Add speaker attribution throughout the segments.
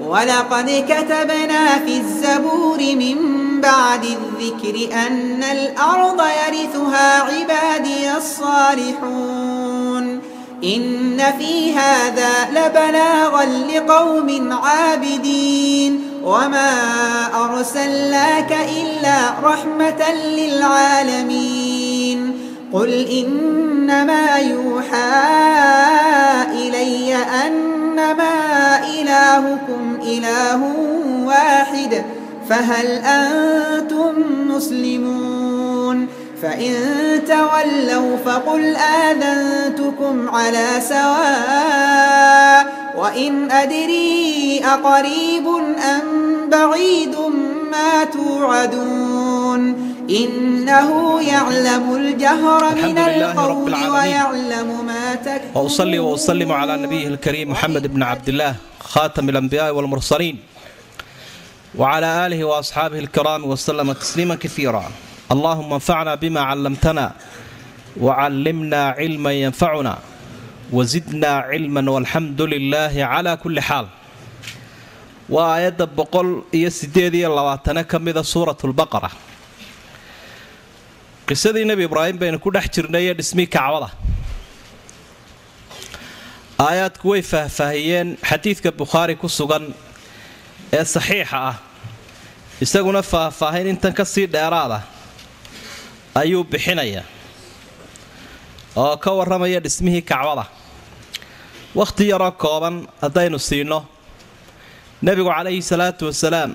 Speaker 1: ولقد كتبنا في الزبور من بعد الذكر أن الأرض يرثها عبادي الصالحون إن في هذا لبلاغا لقوم عابدين وما أرسلناك إلا رحمة للعالمين قل إنما يوحى إلي أنما إلهكم إله واحد فهل أنتم مسلمون فإن تولوا فقل آذنتكم على سواء وإن أدري أقريب أم بعيد ما توعدون إنه يعلم الجهر من
Speaker 2: الحمد لله رب
Speaker 1: القول
Speaker 2: العالمين.
Speaker 1: ويعلم ما تكتمون
Speaker 2: وأصلي وأسلم على نبيه الكريم محمد بن عبد الله خاتم الأنبياء والمرسلين وعلى آله وأصحابه الكرام وسلم تسليما كثيرا اللهم انفعنا بما علمتنا وعلمنا علما ينفعنا وزدنا علما والحمد لله على كل حال وآيات بقول يسديد يلواتنا كمذا سورة البقرة qisadii nebi ibraahim baynu ku dhex jirnay ee dhismii kacbada aayaadku way faahfaahiyeen xadiidka bukhaari ku sugan ee saxiixa ah isaguna faahfaahin intan ka sii dheeraada ayuu bixinaya oo ka warramaya dhismihii kacbada wakhti yaroo kooban haddaynu siino nebigu calayhi salaatu wasalaam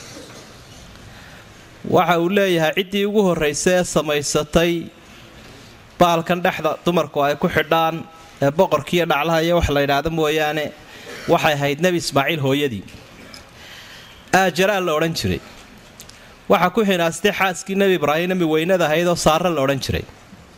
Speaker 2: waxa uu leeyahay ciddii ugu horraysay ee samaysatay baalkan dhexda dumarku ay ku xidhaan ee boqorkiiyo dhaclaha iyo wax la yidhaahdo mooyaane waxay ahayd nebi ismaaciil hooyadii aajaraa la odhan jiray waxaa ku xinaastay xaaskii nebi ibraahim nebi weynada ahayd oo saare la odhan jiray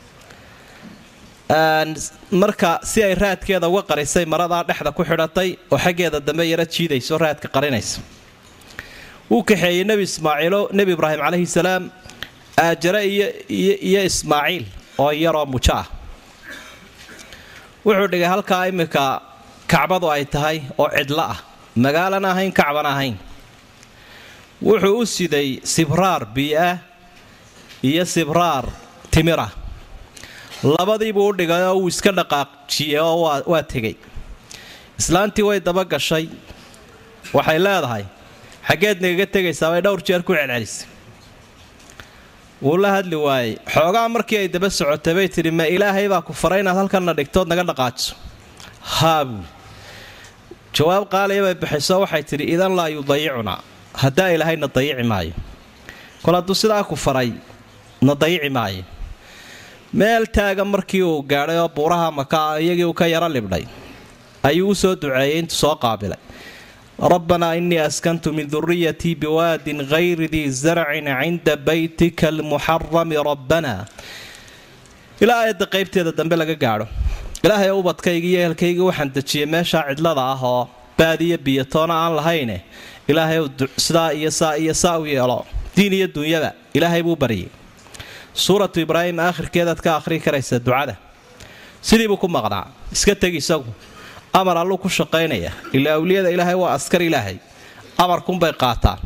Speaker 2: marka si ay raadkeeda uga qarisay maradaa dhexda ku xidhatay oo xaggeeda dambe yara jiidayso raadka qarinaysa wuu kaxeeyey nebi ismaaciilo nebi ibraahim calayhi salaam aajare iyo ismaaciil oo yaroo mujo ah wuxuu dhigay halkaa iminka kacbadu ay tahay oo cidlo ah magaalana ahayn kacbana ahayn wuxuu u siday sibraar bii'ah iyo sibraar timira labadiibuu u dhigay oo wuu iska dhaqaaqjiyey oo waa tegey islaantii way daba gashay waxay leedahay xaggeed nagaga tegaysaa bay dhowr jeer ku celcelisay wuu la hadli waayey xoogaa markii ay daba socotay bay tidhi ma ilaahay baa ku faray inaad halkanna dhigtood naga dhaqaajiso haa buuli jawaab qaaliya bay bixiso waxay tidhi idan laa yudayicunaa haddaa ilaahayna dayici maayo kol hadduu sidaa ku faray na dayici maayo meel taagan markii uu gaadhay oo buuraha maka iyagii uu ka yaro libdhay ayuu u soo duceeyey intuu soo qaabilay rabbanaa inii askantu min duriyatii biwaadin hayri dii zarcin cinda baytika almuxarami rabbana ilaa aayadda qaybteeda dambe laga gaadho ilaahay ubadkayga iyo ehelkayga waxaan dejiyey meeshaa cidlada ah oo baadiyo biyatoona aan lahayne ilaahay sidaa iyo saa iyo saa u yeelo diin iyo dunyada ilaahay buu baryay suuratu ibraahim aakhirkeedaad ka akhrii karaysa ducada sidiibuu ku maqnaa iska teg isagu amar alluu ku shaqaynaya ilaa awliyada ilaahay waa askar ilaahay amarkunbay qaataan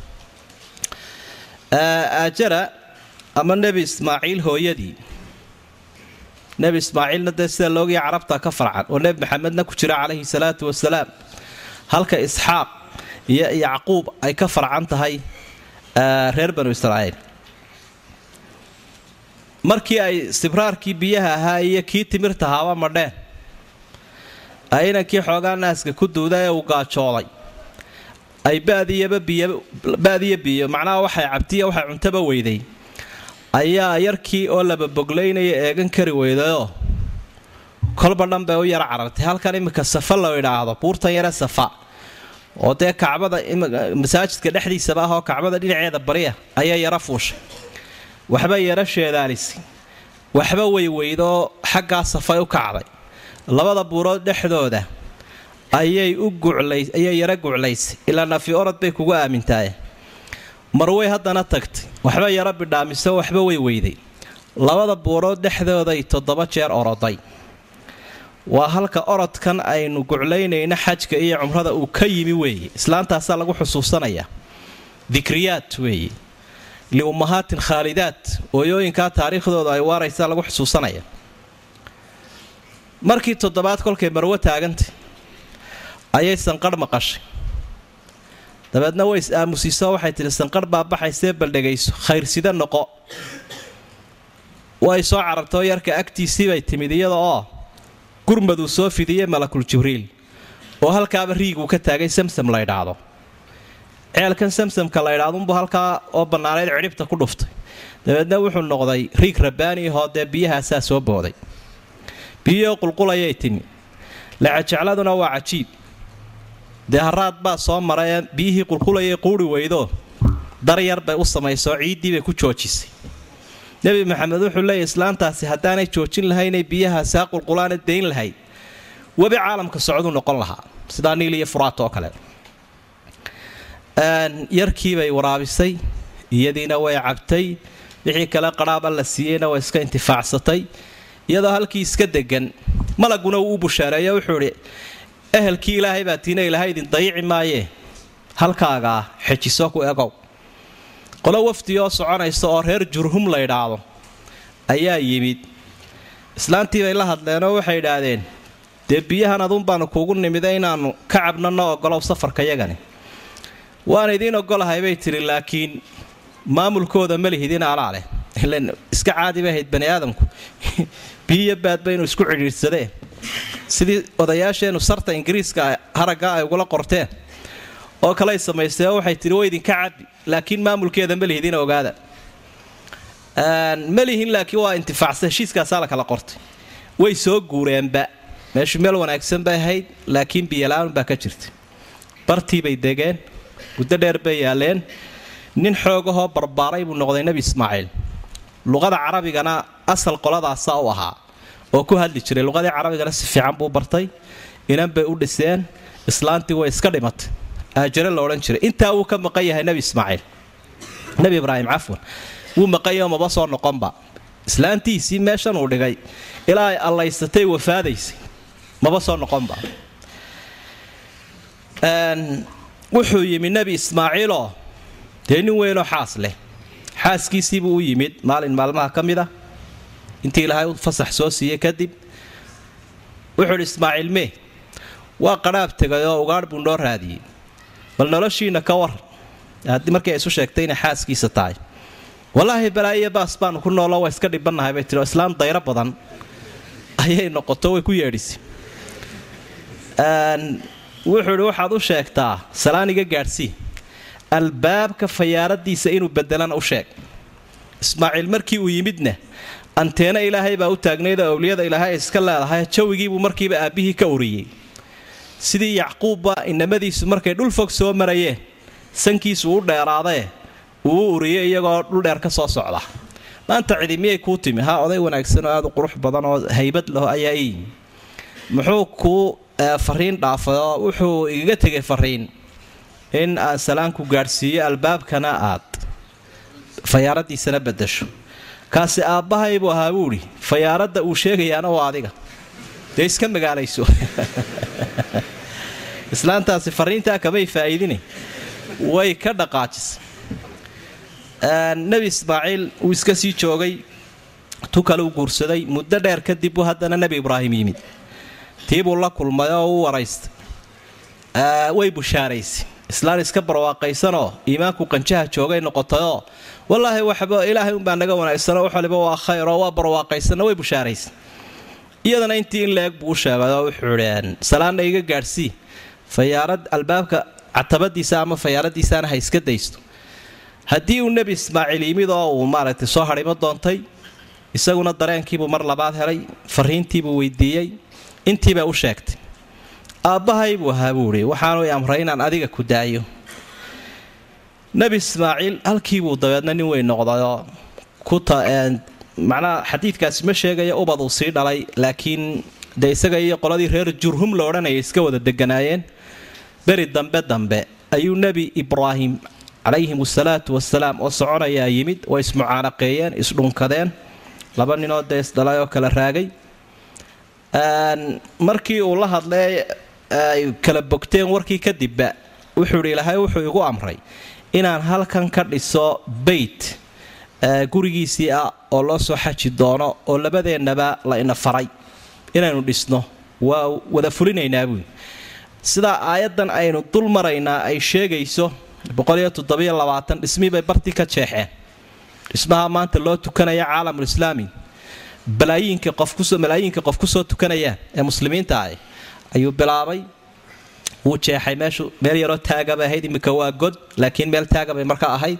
Speaker 2: aajara ama nebi ismaaciil hooyadii nebi ismaaciilna dee sida loogiya carabta ka farcan oo nebi maxamedna ku jira calayhi salaatu wasalaam halka isxaaq iyo yacquub ay ka farcan tahay reer banu israa'iil markii ay sibraarkii biyaha ahaa iyo kii timirta ahaaba madheen ay inankii xoogaa naaska ku duuda ee uu gaajooday ay badiyo biyo macnaha waxay cabtiya waxay cuntaba weyday ayaa yarkii oo lababoglaynaya eegan kari weydayoo kolba dhan bay u yara carartay halkan iminka safa la idhaahdo buurtan yare safa oo dee kacbada masaajidka dhexdiisaba ah oo kacbada dhinaceeda bariya ayaa yara fuushay waxba yara sheedaalisi waxba weyweydaoo xaggaa safay u kacday labada buurood dhexdooda ayay u guclayayay yara guclaysay ilaa nafi orod bay kugu aamintaaye marway haddana tagtay waxba yara bidhaamiso waxba way weyday labada buurood dhexdooday toddoba jeer oroday waa halka orodkan aynu guclaynayna xajka iyo cumrada uu ka yimi weeye islaantaasaa lagu xusuusanayaa dikriyaad weeye liummahaatin khaalidaat ooyooyinkaa taariikhdooda ay waaraysaa lagu xusuusanaya markii toddobaad kolkay marwo taagantay ayay sanqarh maqashay dabeedna way is aamusiisoo waxay tidhi sanqarh baa baxaysee baldhegayso khayrsida noqo way soo carartoo yarka agtiisii bay timid iyada oo gurmaduu soo fidiyey malakul jibriil oo halkaaba riiguu ka taagay samsam la ydhaahdo ceelkan samsamka la ydhaadunbu halkaa oo bannaaneyd cidhibta ku dhuftay dabeedna wuxuu noqday riig rabbaani ahoo dee biyahaasaa soo booday biyihoo qulqulayay timi lacajecladuna waa cajiib dee haraad baa soo marayee biyihii qulqulayay quuri weydo daryar bay u samaysoo ciiddii bay ku joojisay nebi maxamed wuxuu leeyahy islaantaasi haddaanay joojin lahaynay biyahaasi ha qulqulaana dayn lahayd webi caalamka socduu noqon lahaa sidaa niil iyo furaat oo kale yarkiibay waraabisay iyadiina way cabtay wixii kale qadhaaba la siiyeyna way iska intifaacsatay iyadoo halkii iska degan malaguna uu u bushaareeyo wuxuu idhi ehelkii ilaahay baa tiina ilaahay idin dayici maayee halkaagaa xejiso ku egow qolo wafdi oo soconaysa oo reer jurhum la ydhaahdo ayaa yimid islaantii bay la hadleenoo waxay idhaahdeen dee biyahan aduun baanu kuugu nimida inaannu ka cabno no ogolow safarka yagani waan idiin ogolahay bay tidhi laakiin maamulkooda ma lihidin alaa leh ilan iska caadi bay ahayd bani aadamku biyiyo baadba inuu isku cidhiidhsadeen sidii odayaasheennu sarta ingiriiska haragga ay ugula qorteen oo kaley samaystay oo waxay tihi way idinka cabi laakiin maamulkeeda ma lihidin ogaada ma lihin laakiin waa intifaacsa heshiiskaasaa la kala qortay way soo guureenba meeshu meel wanaagsan bay ahayd laakiin biyala-aan baa ka jirta bartii bay degeen muddo dheer bay yaaleen nin xoogahoo barbaaray buu noqday nebi ismaaciil luqada carabigana asal qoladaasa u ahaa oo ku hadli jiray luqadii carabigana si fiican buu bartay inan bay u dhiseen islaantii way iska dhimatay aajare la odhan jiray intaa wuu ka maqan yahay nebi ismaaciil nebi ibraahim cafwan wuu maqanyaho maba soo noqonba islaantiisii meeshan uu dhigay ilaa ay allaysatay wafaadaysay maba soo noqonba wuxuu yimi nebi ismaaciiloo dee nin weynoo xaas leh xaaskiisiibuu u yimid maalin maalmaha ka mid a intii ilaahay u fasax soo siiyey kadib wuxuu idhi ismaaciil mee waa qadhaab tegay oo ugaadh buu noo raadiyey bal noloshiina ka war haddii markii ay isu sheegtay inay xaaskiisa tahay wallaahi balaayiyo baas baanu ku noolo waa iska dhibannahay bay tiri oo islaam dayro badan ayay noqoto way ku yeedhisay wuxuu idhi waxaad u sheegtaa salaaniga gaadhsii albaabka fayaaradiisa inuu bedelana u sheeg ismaaciil markii uu yimidna anteena ilaahay baa u taagnaydoo awliyada ilaahay ay iska leedahay jawigiibuu markiiba aabbihii ka uriyey sidii yacquubba inamadiisu markay dhul fog soo marayeen sankiisu u dheeraadee uu u uriyey iyagoo dhuldheer ka soo socda maanta cidi miyay kuu timi ha oday wanaagsan oo aad u qurux badan oo haybad laho ayaa ii yimi muxuu kuu fariin dhaafay oo wuxuu igaga tegay fariin in aan salaanku gaadhsiiyo albaabkana aad fayaaradiisana bedasho kaasi aabbahay buu ahaa buuhi fayaaradda uu sheegayaana waa adiga dee iska magaalayso islaantaasi fariintaa kamay faa'iidine way ka dhaqaajisay nebi ismaaciil uu iska sii joogay tu kale u guursaday muddo dheer kadib buu haddana nebi ibraahim yimid tii buu la kulmay oo u waraystay way bushaaraysay islaan iska barwaaqaysanoo iimaanku qanjaha joogay noqotayoo wallaahi waxba ilaahay unbaa naga wanaagsanoo wax waliba waa khayr oo waa barwaaqaysanna way bushaaraysay iyadana intii in la-eg buu u sheegay oo wuxuu idhi salaanna iga gaadhsii fayaarad albaabka catabadiisa ama fayaaradiisaana ha iska daysto haddii uu nebi ismaaciil yimid oo uu maaragtay soo hadhimo doontay isaguna dareenkiibuu mar labaad helay fariintiibuu weydiiyey intiibay u sheegtay aabbahay buu ahaa buu idhi waxaanu i amray inaan adiga ku daayo nebi ismaaciil halkiibuu dabeedna nin weyn noqdayoo ku macnaha xadiidkaasi ma sheegaya ubad uu sii dhalay laakiin dee isaga iyo qoladii reer jurhum la odhanaya iska wada deganaayeen beri dambe dambe ayuu nebi ibraahim calayhim asalaatu wasalaam oo soconayaa yimid way ismucaanaqeeyeen isdhunkadeen laba ninoo dee isdhalay oo kala raagay markii uu la hadlay ay kala bogteen warkii kadibba wuxuu idhi ilaahay wuxuu igu amray inaan halkan ka dhiso beyt gurigiisii ah oo loo soo xaji doono oo labadeennaba la ina faray inaynu dhisno waa wada fulinaynaa buui sidaa aayaddan aynu dul maraynaa ay sheegayso dhismii bay bartii ka jeexeen dhismaha maanta loo tukanaya caalamulislaami balaayiinka qofmalaayiinka qof kusoo tukanayaan ee muslimiinta ah ayuu bilaabay wuu jeexay meeshu meel yaroo taagabay ahayd iminka waa god laakiin meel taagabay marka ahayd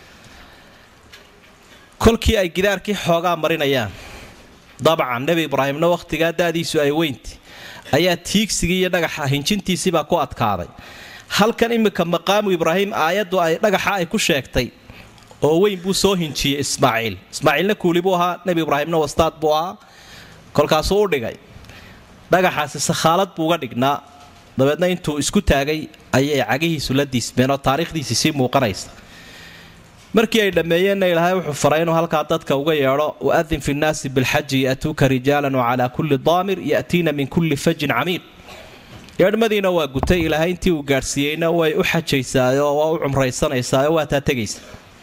Speaker 2: kolkii ay gidaarkii xoogaa marinayaan dabcan nebi ibraahimna wakhtigaa da'diisu ay weynti ayaa tiigsigii iyo dhagaxa hinjintiisiibaa ku adkaaday halkan iminka maqaamu ibraahim aayaddu ay dhagaxa ay ku sheegtay oo weyn buu soo hinjiyey ismaaciil ismaaciilna kuuli buu ahaa nebi ibraahimna wastaad buu ahaa kolkaasuu u dhigay dhagaxaasi sakhaalad buu uga dhignaa dabeedna intuu isku taagay ayay cagihiisu la diismeen oo taariikhdiisii sii muuqanaysa markii ay dhammeeyeenna ilaahay wuxuu faray inuu halkaa dadka uga yeedho waadin fi nnaasi bilxaji ya'tuuka rijaalan wacalaa kulli daamir ya'tiina min kulli fajin camiiq yeedhmadiina waa gutay ilaahay intii uu gaadhsiiyeyna way u xajaysaayo waa u cumraysanaysaao waa taa tegaysa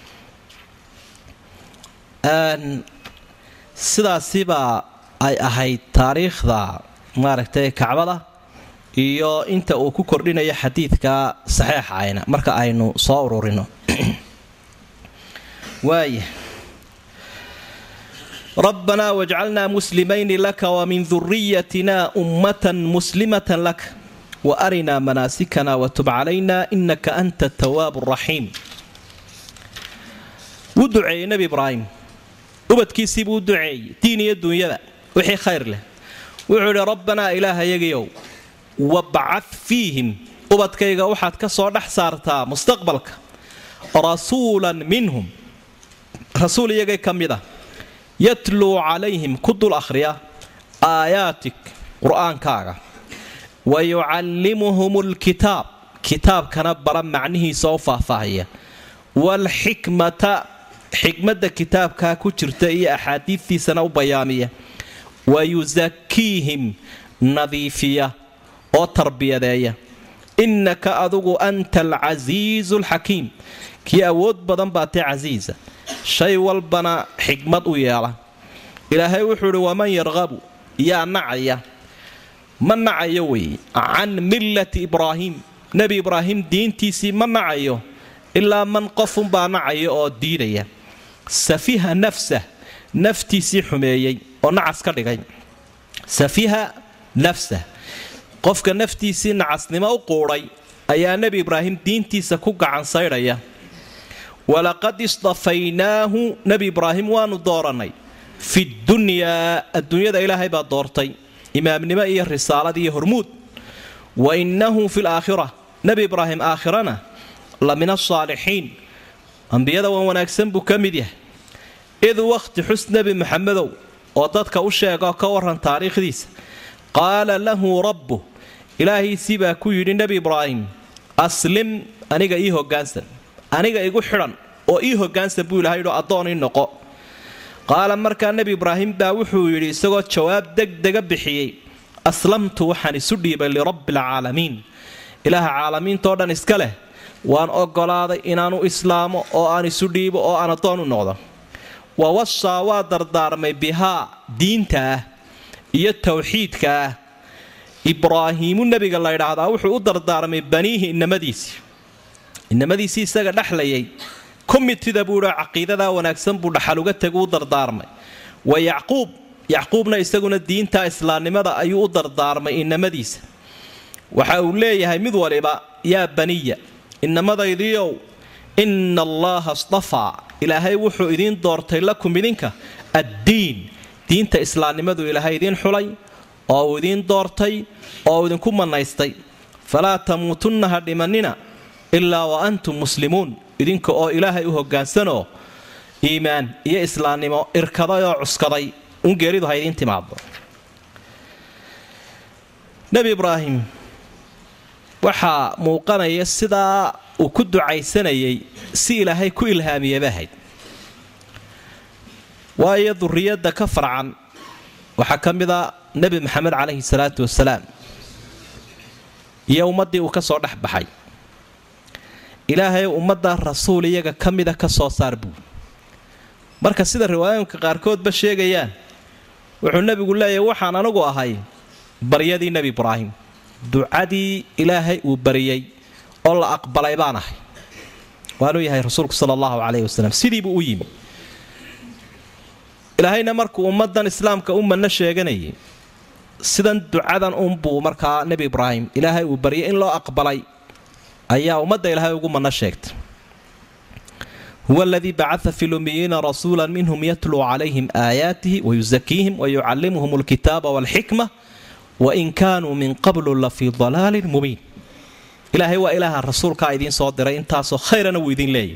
Speaker 2: sidaasibaa ay ahayd taariikhda maaragtay kacbada iyo inta uu ku kordhinayo xadiidka saxiixa ayna marka aynu soo ururino waaya rabbanaa wajcalnaa muslimayni laka wamin duriyatina ummatan muslimatan laka wa arinaa manaasikana watub calayna inaka anta tawaabu raxiim wuu duceeyey nebi ibraahim ubadkiisiibuu u duceeyey diin iyo duunyada wixii khayr leh wuxuu idhi rabbanaa ilaahayagiyow wabcad fiihim ubadkayga waxaad ka soo dhex saartaa mustaqbalka rasuulan minhum rasuul iyagay ka mid ah yatluu calayhim ku dul akhriya aayaatik qur-aankaaga wa yucallimuhum lkitaab kitaabkana bara macnihiisa oo faahfaahaya waalxikmata xikmadda kitaabkaa ku jirta iyo axaadiidtiisana u bayaamiya wa yusakiihim nadiifiya oo tarbiyadeeya innaka adugu anta alcasiizu alxakiim kii awood badan baa tee casiisa shay walbana xikmad u yeela ilaahay wuxuu idhi waman yarqabu yaa nacaya ma nacayo weeye can millati ibraahiim nebi ibraahim diintiisii ma nacayo ilaa man qofunbaa nacaya oo diidaya safiha nafsah naftiisii xumeeyey oo nacas ka dhigay safiha nafsah qofka naftiisii nacasnimo u quudhay ayaa nebi ibraahim diintiisa ku gacan saydhaya walaqad istafaynaahu nebi ibraahim waanu doorannay fi dunyaa adduunyada ilaahay baa doortay imaamnimo iyo risaalad iyo hormuud wa innahu fi laakhira nebi ibraahim aakhirana la min asaalixiin ambiyada wan wanaagsan buu ka mid yahay id wakhti xus nebi maxamedow oo dadka u sheegoo ka waran taariikhdiisa qaala lahu rabbu ilaahiisii baa ku yidhi nebi ibraahim aslim aniga ii hoggaansan aniga igu xidhan oo ii hoggaansan buu ilahay yidho addoon ii noqo qaala markaa nebi ibraahim baa wuxuu yidhi isagoo jawaab degdega bixiyey aslamtu waxaan isu dhiibay lirabbi alcaalamiin ilaaha caalamiintao dhan iska leh waan oggolaaday inaanu islaamo oo aan isu dhiibo oo aan addoon u noqdo wa wasaa waa dardaarmay bihaa diinta ah iyo tawxiidka ah ibraahiimu nebiga la ydhaahdaa wuxuu u dardaarmay baniihi inamadiisii inamadiisii isaga dhexlayay komitida buu idhi caqiidadaa wanaagsan buu dhaxal uga tegu u dardaarmay wa yacquub yacquubna isaguna diinta islaamnimada ayuu u dardaarmay inamadiisa waxa uu leeyahay mid waliba yaa baniya inamadaydiiow ina allaha stafaa ilaahay wuxuu idiin doortay lakum idinka addiin diinta islaamnimadu ilaahay idiin xulay oo uu idiin doortay oo uu idinku mannaystay falaa tamuutunna ha dhimannina ilaa wa antum muslimuun idinka oo ilaahay u hoggaansanoo iimaan iyo islaamnimo irkaday oo cuskaday un geeridu ha idiin timaado nebi ibraahim waxaa muuqanaya sidaa uu ku ducaysanayay si ilaahay ku ilhaamiyaba ahayd waayo duriyadda ka farcan waxaa ka mid a nebi maxamed calayhi salaatu wasalaam iyo ummaddii uu ka soo dhex baxay ilaahay ummadda rasuul iyaga ka mida ka soo saar buu marka sida riwaayooyinka qaarkoodba sheegayaan wuxuu nebigu leeyahay waxaan anigu ahay baryadii nebi ibraahim ducadii ilaahay uu bariyey oo la aqbalay baan ahay waanuu yahay rasuulku sala allahu calayhi wasalam sidiibuu u yimi ilaahayna markuu ummadan islaamka u manno sheeganayay sidan ducadan unbuu markaa nebi ibraahim ilaahay uu baryay in loo aqbalay ayaa ummadda ilaahay ugu manno sheegtay huwa aladii bacaa fi lumiyiina rasuula minhum yatluu calayhim aayaatihi wayusakiihim wayucallimuhum alkitaaba walxikma wain kaanuu min qablu la fii dalaalin mubiin ilaahay waa ilaaha rasuulkaa idiin soo diray intaasoo khayrana wuu idin leeyahy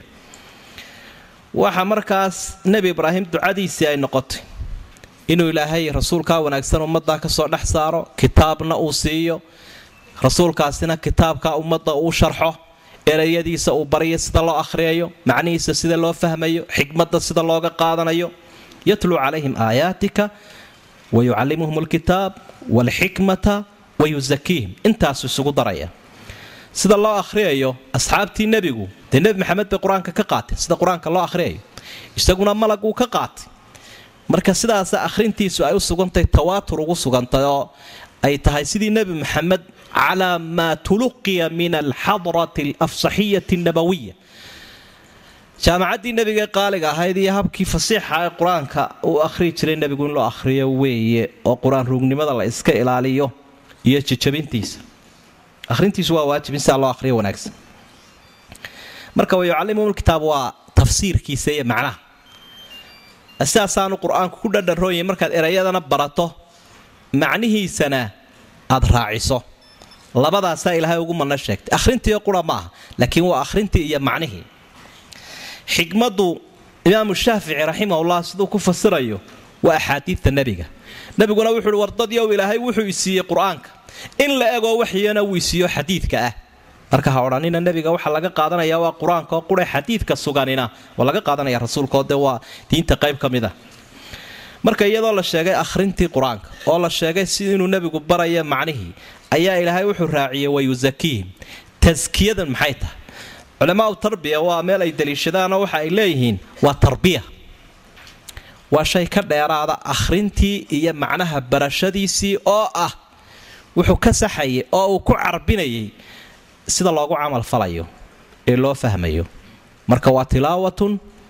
Speaker 2: waxa markaas nebi ibraahim ducadiisii ay noqotay inuu ilaahay rasuulkaa wanaagsan ummaddaa ka soo dhex saaro kitaabna uu siiyo rasuulkaasina kitaabkaa ummadda uu sharxo erayadiisa uu baryo sida loo akhriyayo macnihiisa sida loo fahmayo xikmadda sida looga qaadanayo yatluu calayhim aayaatika wayucallimuhum alkitaab waalxikmata wayusakiihim intaasu isugu daraya sida loo akhriyayo asxaabtii nebigu dee nebi maxamed bay qur-aanka ka qaatay sida qur-aanka loo akhriyayo isaguna malaguu ka qaatay marka sidaasa akhrintiisu ay u sugantahay tawaatur ugu sugantay oo ay tahay sidii nebi maxamed calaa maa tuluqiya min alxadrati alafsaxiyati annabawiya jaamacaddii nebigae qaaliga ahayd iyo habkii fasiixa ee qur-aanka uu akhriyi jiray nebigu in loo akhriyo weeye oo qur-aan ruugnimada la iska ilaaliyo iyo jajabintiisa ahrintiisu waa waajib in sidaa loo ahriyo wanaagsan marka wayucallimuhum kitaab waa tafsiirkiisa iyo macnaha sidaasaanu qur-aanku ku dhadharooyay markaad erayadana barato macnihiisana aad raaciso labadaasaa ilaahay ugu manno sheegtay akhrintiio qura ma aha laakiin waa akhrintii iyo macnihii xikmaddu imaamu shaafici raximahullah siduu ku fasirayo waa axaadiidta nebiga nebiguna wuxuu uhi wardadyow ilaahay wuxuu isiiyey qur-aanka in la egoo waxyana wuu isiiyo xadiidka ah marka ha odhanina nebiga waxaa laga qaadanaya waa qur-aanka oo qura xadiidka suganina waa laga qaadanaya rasuulkaoo dee waa diinta qayb ka mid a marka iyadoo la sheegay akhrintii qur-aanka oo la sheegay si inuu nebigu baraya macnihii ayaa ilaahay wuxuu raaciyey wayusakiihim taskiyadan maxay tahay culamaau tarbiya waa meel ay daliishadaanoo waxa ay leeyihiin waa tarbiya waa shay ka dheeraada akhrintii iyo macnaha barashadiisii oo ah wuxuu ka saxayay oo uu ku carbinayay sida loogu camal falayo ee loo fahmayo marka waa tilaawatun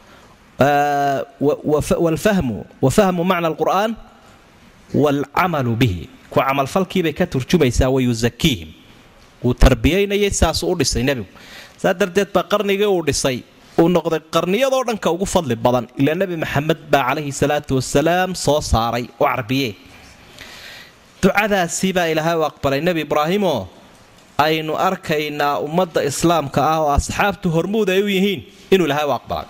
Speaker 2: walfahmu wa fahmu macna alqur'aan waalcamalu bihi ku camalfalkiibay ka turjumaysaa wayusakiihim wuu tarbiyaynayay saasuu u dhisay nebigu saa darteed baa qarnigii uu dhisay uu noqday qarniyadoo dhanka ugu fadli badan ilaa nebi maxamed baa calayhi salaatu wasalaam soo saaray oo carbiye ducadaasii baa ilaahay u aqbalay nebi ibraahimoo aynu arkaynaa ummadda islaamka ah oo asxaabtu hormuud ay u yihiin inuu ilaahay u aqbalay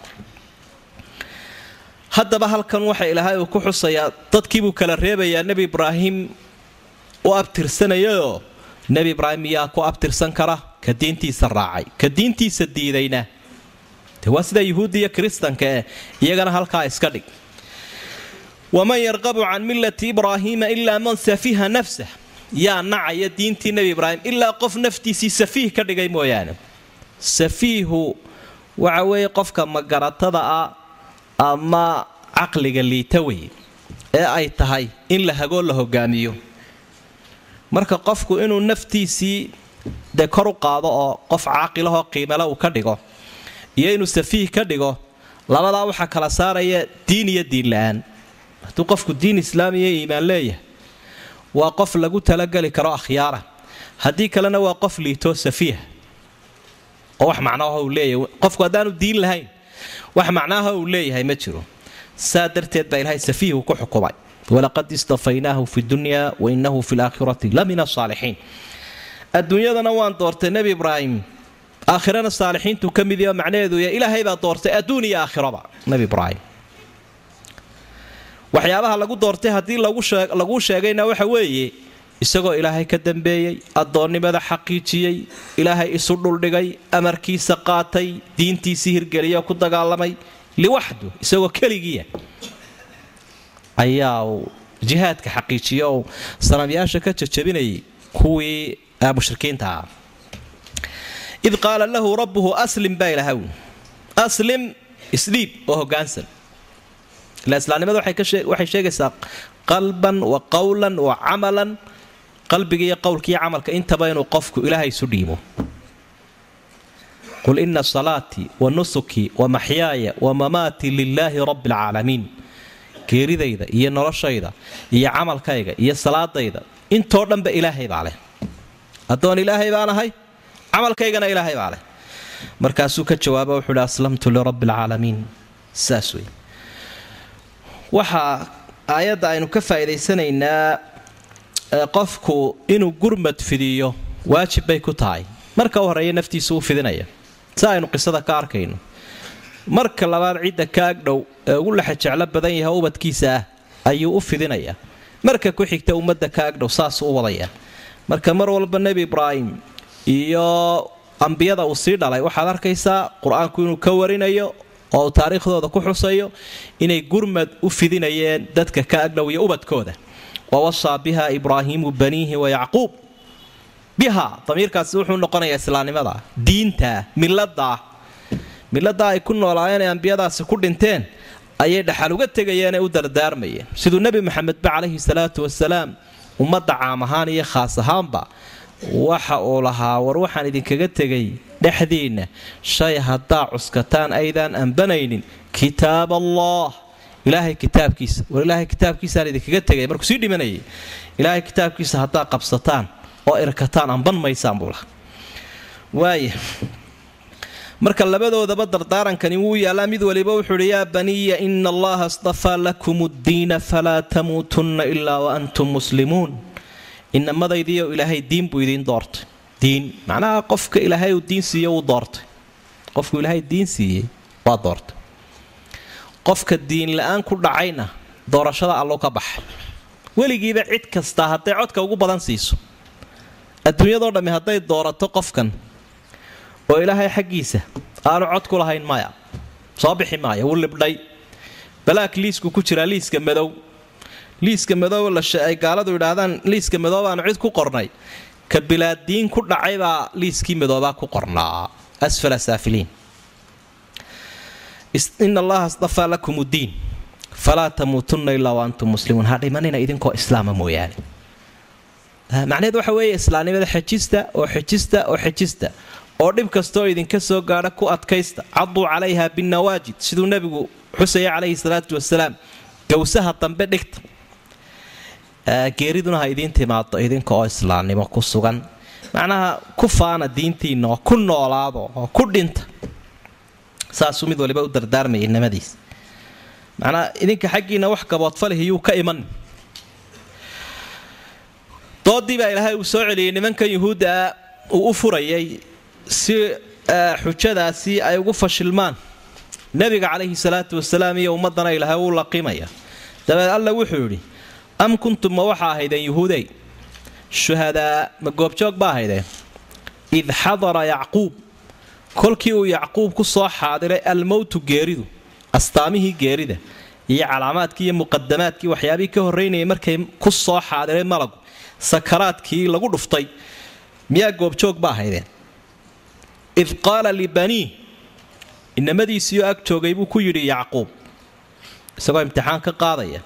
Speaker 2: haddaba halkan waxa ilaahay uu ku xusayaa dadkiibuu kala reebayaa nebi ibraahim u abtirsanayayoo nebi ibraahim yaa ku abtirsan kara ka diintiisa raacay ka diintiisa diidayna de waa sida yuhuudda iyo kiristanka eh iyagana halkaa iska dhig waman yarqabu can millati ibraahiima ilaa man safiha nafsah yaa nacaya diintii nebi ibraahim ilaa qof naftiisii safiih ka dhigay mooyaane safiihu waxa weeye qofka magaratada ah ama caqliga liita wey ee ay tahay in la hagoo la hogaamiyo marka qofku inuu naftiisii dee kor u qaado oo qof caaqilahoo qiimale uu ka dhigo iyo inuu safiih ka dhigo labadaa waxaa kala saaraya diin iyo diin la-aan hadduu qofku diin islaamiya iimaan leeyahay waa qof lagu talageli karo akhyaara haddii kalena waa qof liitoo safiiha oo wax macnaaha uu leeyahay qofku haddaanu diin lahayn wax macnaaha uu leeyahay ma jiro saa darteed baa ilaahay safiihu ku xukumay walaqad istafaynaahu fi dunya wa innahu fi laakhirati la min asaalixiin adduunyadana waan doortay nebi ibraahim aakhirana saalixiintu ka mid yaho macnaheedu ya ilaahay baa doortay adduun iyo aakhiraba nebi ibraahim waxyaabaha lagu doortay haddii laguu sheegayna waxa weeye isagoo ilaahay ka dambeeyey addoonnimada xaqiijiyey ilaahay isu dhuldhigay amarkiisa qaatay diintiisii hirgeliyoo ku dagaalamay liwaxdu isagoo keligiia ayaa jihaadka xaqiijiyo oo sanamyaasha ka jajabinayay kuwii mushrikiinta ah id qaala lahu rabbuhu aslim baa ilahaw aslim isdhiib oo hogaansan ila islaamnimada waxay sheegaysaa qalban wa qowlan wa camalan qalbiga iyo qowlkaiyo camalka intaba inuu qofku ilaahay isu dhiibo qul ina salaatii wa nusukii wa maxyaaya wa mamaatii lilaahi rabbi alcaalamiin geeridayda iyo noloshayda iyo camalkayga iyo salaadayda intoo dhanba ilaahay baa leh addoon ilaahay baan ahay camalkaygana ilaahay baa leh markaasuu ka jawaaba wuxuu hi aslamtu lirabbi alcaalamiin saas wey waxaa aayadda aynu ka faa'iidaysanaynaa qofku inuu gurmad fidiyo waajib bay ku tahay marka u horeeya naftiisa u fidinaya si aynu qisada ka arkayno marka labaad cidda ka agdhow ee ugu lexa jeclo badan yahay ubadkiisa ah ayuu u fidinayaa marka ku xigta ummadda ka agdhow saasuu u wadayaa marka mar walba nebi ibraahim iyo ambiyada uu sii dhalay waxaad arkaysaa qur-aanku inuu ka warinayo oo uu taariikhdooda ku xusayo inay gurmad u fidinayeen dadka ka agdhow iyo ubadkooda wawasaa biha ibraahiimu baniihi wa yacquub biha damiirkaasi wuxuu noqonayaa islaamnimada diinta milada milada ay ku noolaayeen ee ambiyadaasi ku dhinteen ayay dhaxal uga tegayeenee u dardaarmayeen siduu nebi maxamedba calayhi salaatu wasalaam ummadda caam ahaan iyo khaas ahaanba waxa uu lahaa war waxaan idinkaga tegay dhexdiinna shay haddaa cuskataan aydaan ambanaynin kitaab allah ilaahay kitaabkiisa war ilaahay kitaabkiisaan idinkaga tegay markuu sii dhimanayay ilaahay kitaabkiisa haddaa qabsataan oo irkataan amban maysaan buu lahaa waaya marka labadoodaba dardaarankani wuu yaallaa mid waliba wuxuu uhi yaa baniya ina allaha astafaa lakum ddiina falaa tamuutunna ilaa wa antum muslimuun inamadaydiiyo ilaahay diin buu idiin doortay diin macnaha qofka ilaahay uu diin siiye wuu doortay qofku ilaahay diin siiyey waa doortay qofka diin la-aan ku dhacayna doorashada allo ka baxay weligiiba cid kastaa hadday codka ugu badan siiso adduunyadoo dhammi hadday doorato qofkan oo ilaahay xaggiisa aanu cod ku lahayn maya soo bixi maaya wuu libdhay balaak liisku ku jiraa liiska madow liiska madow ay gaaladu yidhaahdaan liiska madow baanu cid ku qornay ka bilaadiin ku dhacay baa liiskii madoobaa ku qornaa asfala saafiliin ina allaha astafaa lakum ddiin falaa tamuutunna ilaa wa antum muslimuun ha dhimanina idinkoo islaama mooyaane macnaheed waxa weeye islaamnimada xejista oo xejista oo xejista oo dhib kastaoo idinka soo gaadha ku adkaysta caduu calayha binnawaajid siduu nebigu xusaya calayhi salaatu wasalaam gowsaha dambe dhigta geeriduna ha idiin timaado idinka oo islaamnimo ku sugan macnaha ku faana diintiinna oo ku noolaado oo ku dhinta saasuu mid waliba u dardaarmayay nimadiis macnaa idinka xaggiinna wax gaboodfalihiyuu ka iman doodii baa ilaahay uu soo celiyey nimankan yuhuudda uu u furayay si xujadaasi ay ugu fashilmaan nebiga calayhi salaatu wasalaam iyo ummadana ilaahay uu laqimaya dabeed alla wuxuu yidhi am kuntum ma waxa ahaydeen yuhuudey shuhadaa ma goobjoog ba ahaydeen id xadara yacquub kolkii uu yacquub ku soo xaadiray almowtu geeridu astaamihii geerida iyo calaamaadkii iyo muqadamaadkii waxyaabihii ka horraynayay markay ku soo xaadiray malagu sakaraadkii lagu dhuftay miyaa goobjoog ba ahaydeen id qaala libanii inamadiisiioo ag joogay buu ku yidhi yacquub isagoo imtixaan ka qaadaya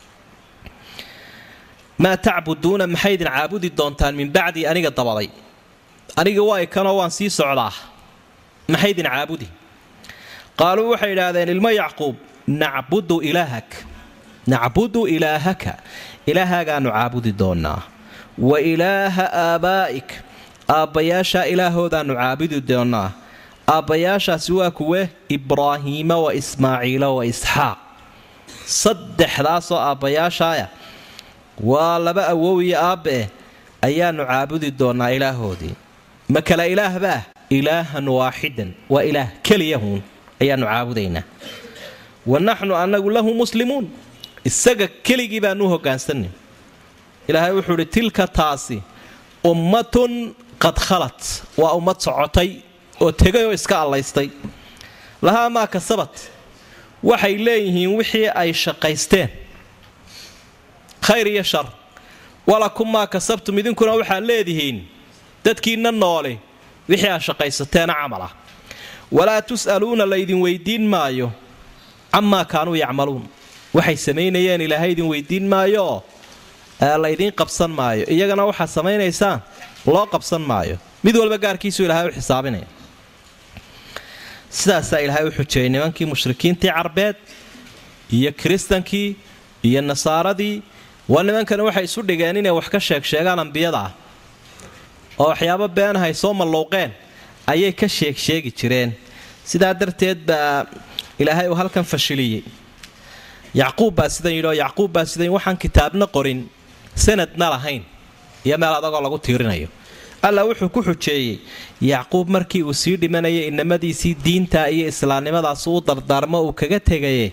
Speaker 2: maa tacbuduuna maxay idin caabudi doontaan min bacdii aniga dabaday aniga waa ikanoo waan sii socdaa maxay idin caabudi qaaluu waxay idhaahdeen ilmo yacquub nacbudu ilaahak nacbudu ilaahaka ilaahagaanu caabudi doonaa wa ilaaha aabaa'ik aabbayaashaa ilaahoodaannu caabudi doonaa aabbayaashaasi waa kuwe ibraahiima wa ismaaciila wa isxaaq saddexdaasoo aabbayaashaaya waa laba awow iyo aabbe ayaannu caabudi doonaa ilaahoodii ma kala ilaahbaah ilaahan waaxidan waa ilaah keliyahuun ayaannu caabudaynaa wa naxnu annagu lahu muslimuun isaga keligii baanu hoggaansanay ilaahay wuxuu idhi tilka taasi ummatun qad khalat waa ummad socotay oo tegay oo iska allaystay lahaa maa kasabat waxay leeyihiin wixii ay shaqaysteen khayr iyo shar walakum maa kasabtum idinkuna waxaad leedihiin dadkiinna noole wixii aad shaqaysateena camal ah walaa tus'aluuna laydin weydiin maayo camaa kaanuu yacmaluun waxay samaynayeen ilaahay idin weydiin maayooo laydiin qabsan maayo iyagana waxaad samaynaysaan loo qabsan maayo mid walba gaarkiisuu ilaahay u xisaabinaya sidaasaa ilaahay u xujeeyay nimankii mushrikiintii carbeed iyo kiristankii iyo nasaaradii waa nimankani waxay isu dhigeen inay wax ka sheeg sheegaan ambiyada ah oo waxyaabo beenahay soo malluuqeen ayay ka sheeg sheegi jireen sidaa darteed baa ilaahay uu halkan fashiliyey yacquub baa sidan yidhi oo yacquub baa sidan waxaan kitaabna qorin sanadna lahayn iyo meel adagoo lagu tiirinayo alla wuxuu ku xujeeyey yacquub markii uu sii dhimanayay inamadiisii diinta iyo islaamnimadaas u dardaarmo uu kaga tegaye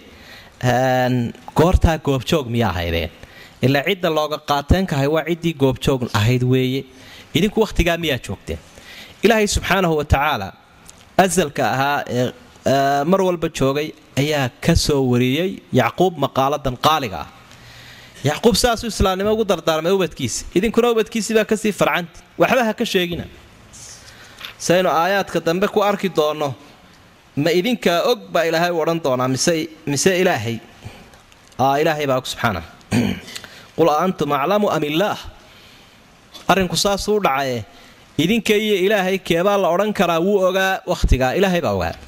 Speaker 2: goortaa goobjoog miya ahaydeen ilaa cidda looga qaateenkahay waa ciddii goobjoog ahayd weeye idinku wakhtigaa miyaa joogteen ilaahay subxaanahu wa tacaala asalka ahaa ee mar walba joogay ayaa ka soo wariyey yacquub maqaaladan qaaliga ah yacquub saasuu islaamnimo ugu dardaarmay ubadkiisi idinkuna ubadkiisii baa kasii farcanti waxba ha ka sheegina saynu aayaadka dambe ku arki doonno ma idinkaa og baa ilaahay u odhan doonaa mise ilaahay ilaahay baa og subxaana qul a antum aclamu am illaah arrinku saasuu u dhacaye idinka iyo ilaahay keebaa la odhan karaa wuu ogaa wakhtigaa ilaahay baa ogaa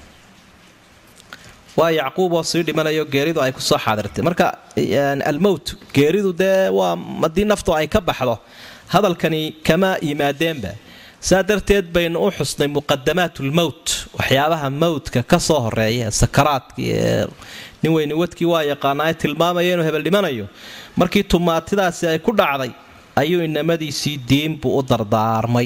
Speaker 2: waa yacquub oo sii dhimanayo geeridu ay kusoo xaadirtay marka almowt geeridu dee waa haddii naftu ay ka baxdo hadalkani kama yimaadeenba saa darteed baynu u xusnay muqadamaat lmowt waxyaabaha mowtka ka soo horeeya sakaraadkii ee nin weyni wadkii waa yaqaanaa ee tilmaamaya inuu hebel dhimanayo markii tumaatidaasi ay ku dhacday ayuu inamadiisii diinbuu u dardaarmay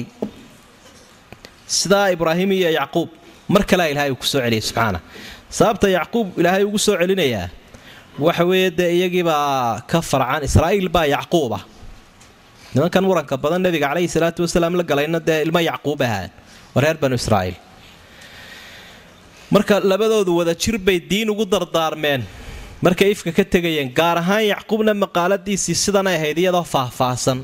Speaker 2: sidaa ibraahim iyo yacquub mar kalea ilaahay uu kusoo celiyay subxaana sababta yacquub ilaahay ugu soo celinayaa waxa weeye dee iyagiibaa ka farcan israa'iil baa yacquuba nimankan muranka badan nebiga caleyhi salaatu wasalaam la galayna dee ilmo yacquub ahaan waa reer banu israa'iil marka labadoodu wada jir bay diin ugu dardaarmeen markay ifka ka tegayeen gaar ahaan yacquubna maqaaladiisii sidanay ahayd iyadoo faahfaahsan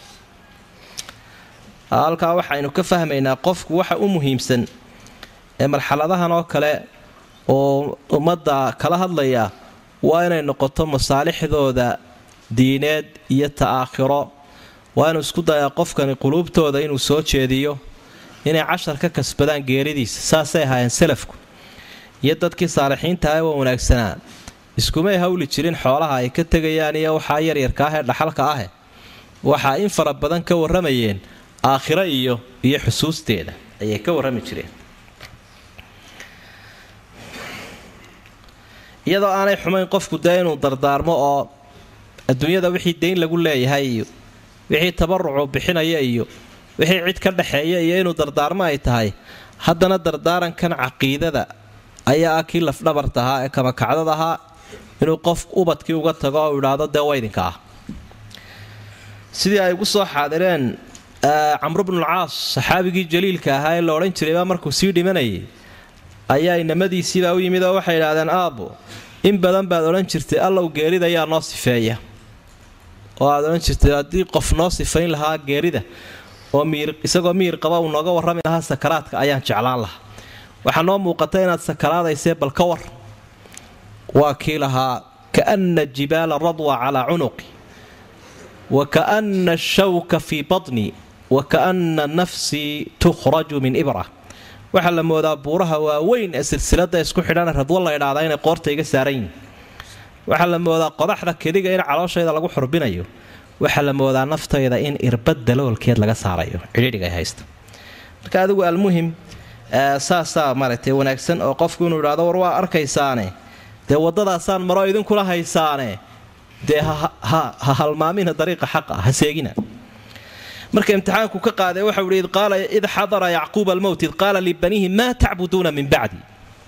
Speaker 2: halkaa waxaynu ka fahmaynaa qofku waxa u muhiimsan ee marxaladahan oo kale oo ummadda kala hadlaya waa inay noqoto masaalixdooda diineed iyo ta'aakhiro waa inuu isku dayaa qofkani quluubtooda inuu soo jeediyo inay cashar ka kasbadaan geeridiisa saasay ahaayeen salafku iyo dadkii saalixiintaha waa wanaagsanaa iskumay hawli jirin xoolaha ay ka tegayaan iyo waxaa yaryarka ah ee dhaxalka ahe waxaa in fara badan ka warramayeen aakhiro iyo iyo xusuusteeda ayay ka warrami jireen iyadoo aanay xumayn qofku dee inuu dardaarmo oo adduunyada wixii dayn lagu leeyahay iyo wixii tabarucu bixinaya iyo wixii cid ka dhexeeya iyo inuu dardaarmo ay tahay haddana dardaarankan caqiidada ayaa ah kii lafdhabarta ahaa ee kamakacdad ahaa inuu qof ubadkii uga tago oo idhaahdo dee waydinka ah sidii ay ugu soo xaadireen camru bnulcaas saxaabigii jaliilka ahaa ee la odhan jiraybaa markuu sii dhimanayay ayaa inamadiisiibaa u yimid oo waxay idhahdeen aabbo in badan baad odhan jirtay allow geerida yaa noo sifeeya oo aad odhan jirtay haddii qof noo sifayn lahaa geerida oo miir isagoo miir qaba uu nooga warrami lahaa sakaraadka ayaan jeclaan lahaa waxaa noo muuqata inaad sakaraadaysee bal ka war waa kii lahaa kaana jibaala radwa calaa cunuqi wa kaana ashawka fii batni wa kaana nafsii tukhraju min ibra waxaa la moodaa buuraha waaweyn ee silsilada isku xidhan radwo la idhaahdaa inay qoorta iga saaran yihin waxaa la moodaa qodaxda kediga in calooshayda lagu xurbinayo waxaa la moodaa naftayda in irbad daloolkeed laga saarayo cidhiidhiga ay haysta marka adigu almuhim saasaa maaragtay wanaagsan oo qofku inuu idhahdo war waa arkaysaane dee waddadaasaan maro idinkula haysaane dee ha halmaamina dariiqa xaqa ha seegina marka imtixaanku ka qaaday waxau ihi qaala id xadara yacquuba almowt id qaala libaniihi maa tacbuduuna min bacdi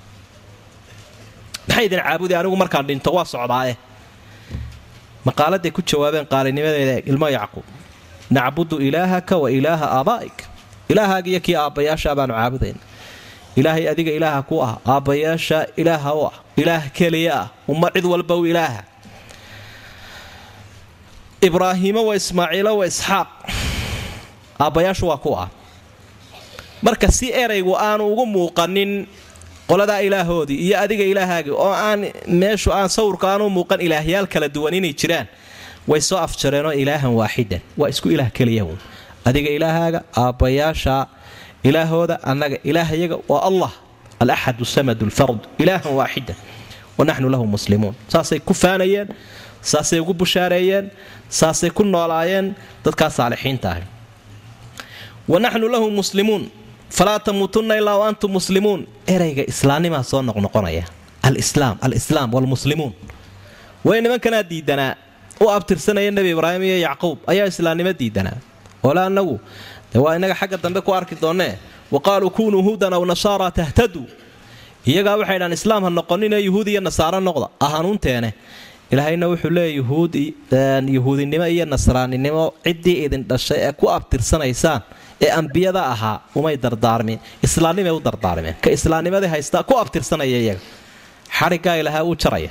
Speaker 2: maxay idin caabudi anigu markaan dhinto waa socdaaye maqaaladay ku jawaabeen qaalinimadeeda ilmo yacquub nacbudu ilaahaka wa ilaaha aabaa'ik ilaahaaga iyo kii aabbayaasha baanu caabudayna ilaahay adiga ilaaha ku ah aabbayaasha ilaaha u ah ilaah keliya ah umma cid walba u ilaaha ibraahiimo wa ismaaciilo wa isxaaq aabbayaashu waa kuwa marka si eraygu aanu ugu muuqanin qoladaa ilaahoodii iyo adiga ilaahaagii oo aan meeshu aan sawirka aanu muuqan ilaahyaal kala duwan inay jiraan way soo afjareenoo ilaahan waaxidan waa isku ilaah keliya wn adiga ilaahaaga aabbayaasha ilaahooda annaga ilaahayaga waa allah alaxad samad lfard ilaahan waaxidan wanaxnu lahu muslimuun saasay ku faanayeen saasay ugu bushaareeyeen saasay ku noolaayeen dadkaa saalixiinta ahi wanaxnu lahu muslimuun falaa tamuutunna ilaa antum muslimuun erayga islaamnimaa soo noqnoqonaya alislaam alislaam wlmuslimuun way nimankanaa diidanaa u abtirsanaya nebi ibraahim iyo yacquub ayaa islaamnimo diidanaa ole anagu de waa inaga xagga dambe ku arki doonnee wa qaaluu kunuu huudan aw nasaara tahtaduu iyagaa waxay dhaan islaam ha noqonine yuhuud iyo nasaaro noqda ahanuunteene ilaahayna wuxuu leeya yuhuudinimo iyo nasraaninimo ciddii idin dhashay ee ku abtirsanaysaan ee ambiyada ahaa umay dardaarmin islaamnimay u dardaarmeen ka islaamnimadii haystaa ku abtirsanaya iyaga xadhiggaa ilahaa uu jaraya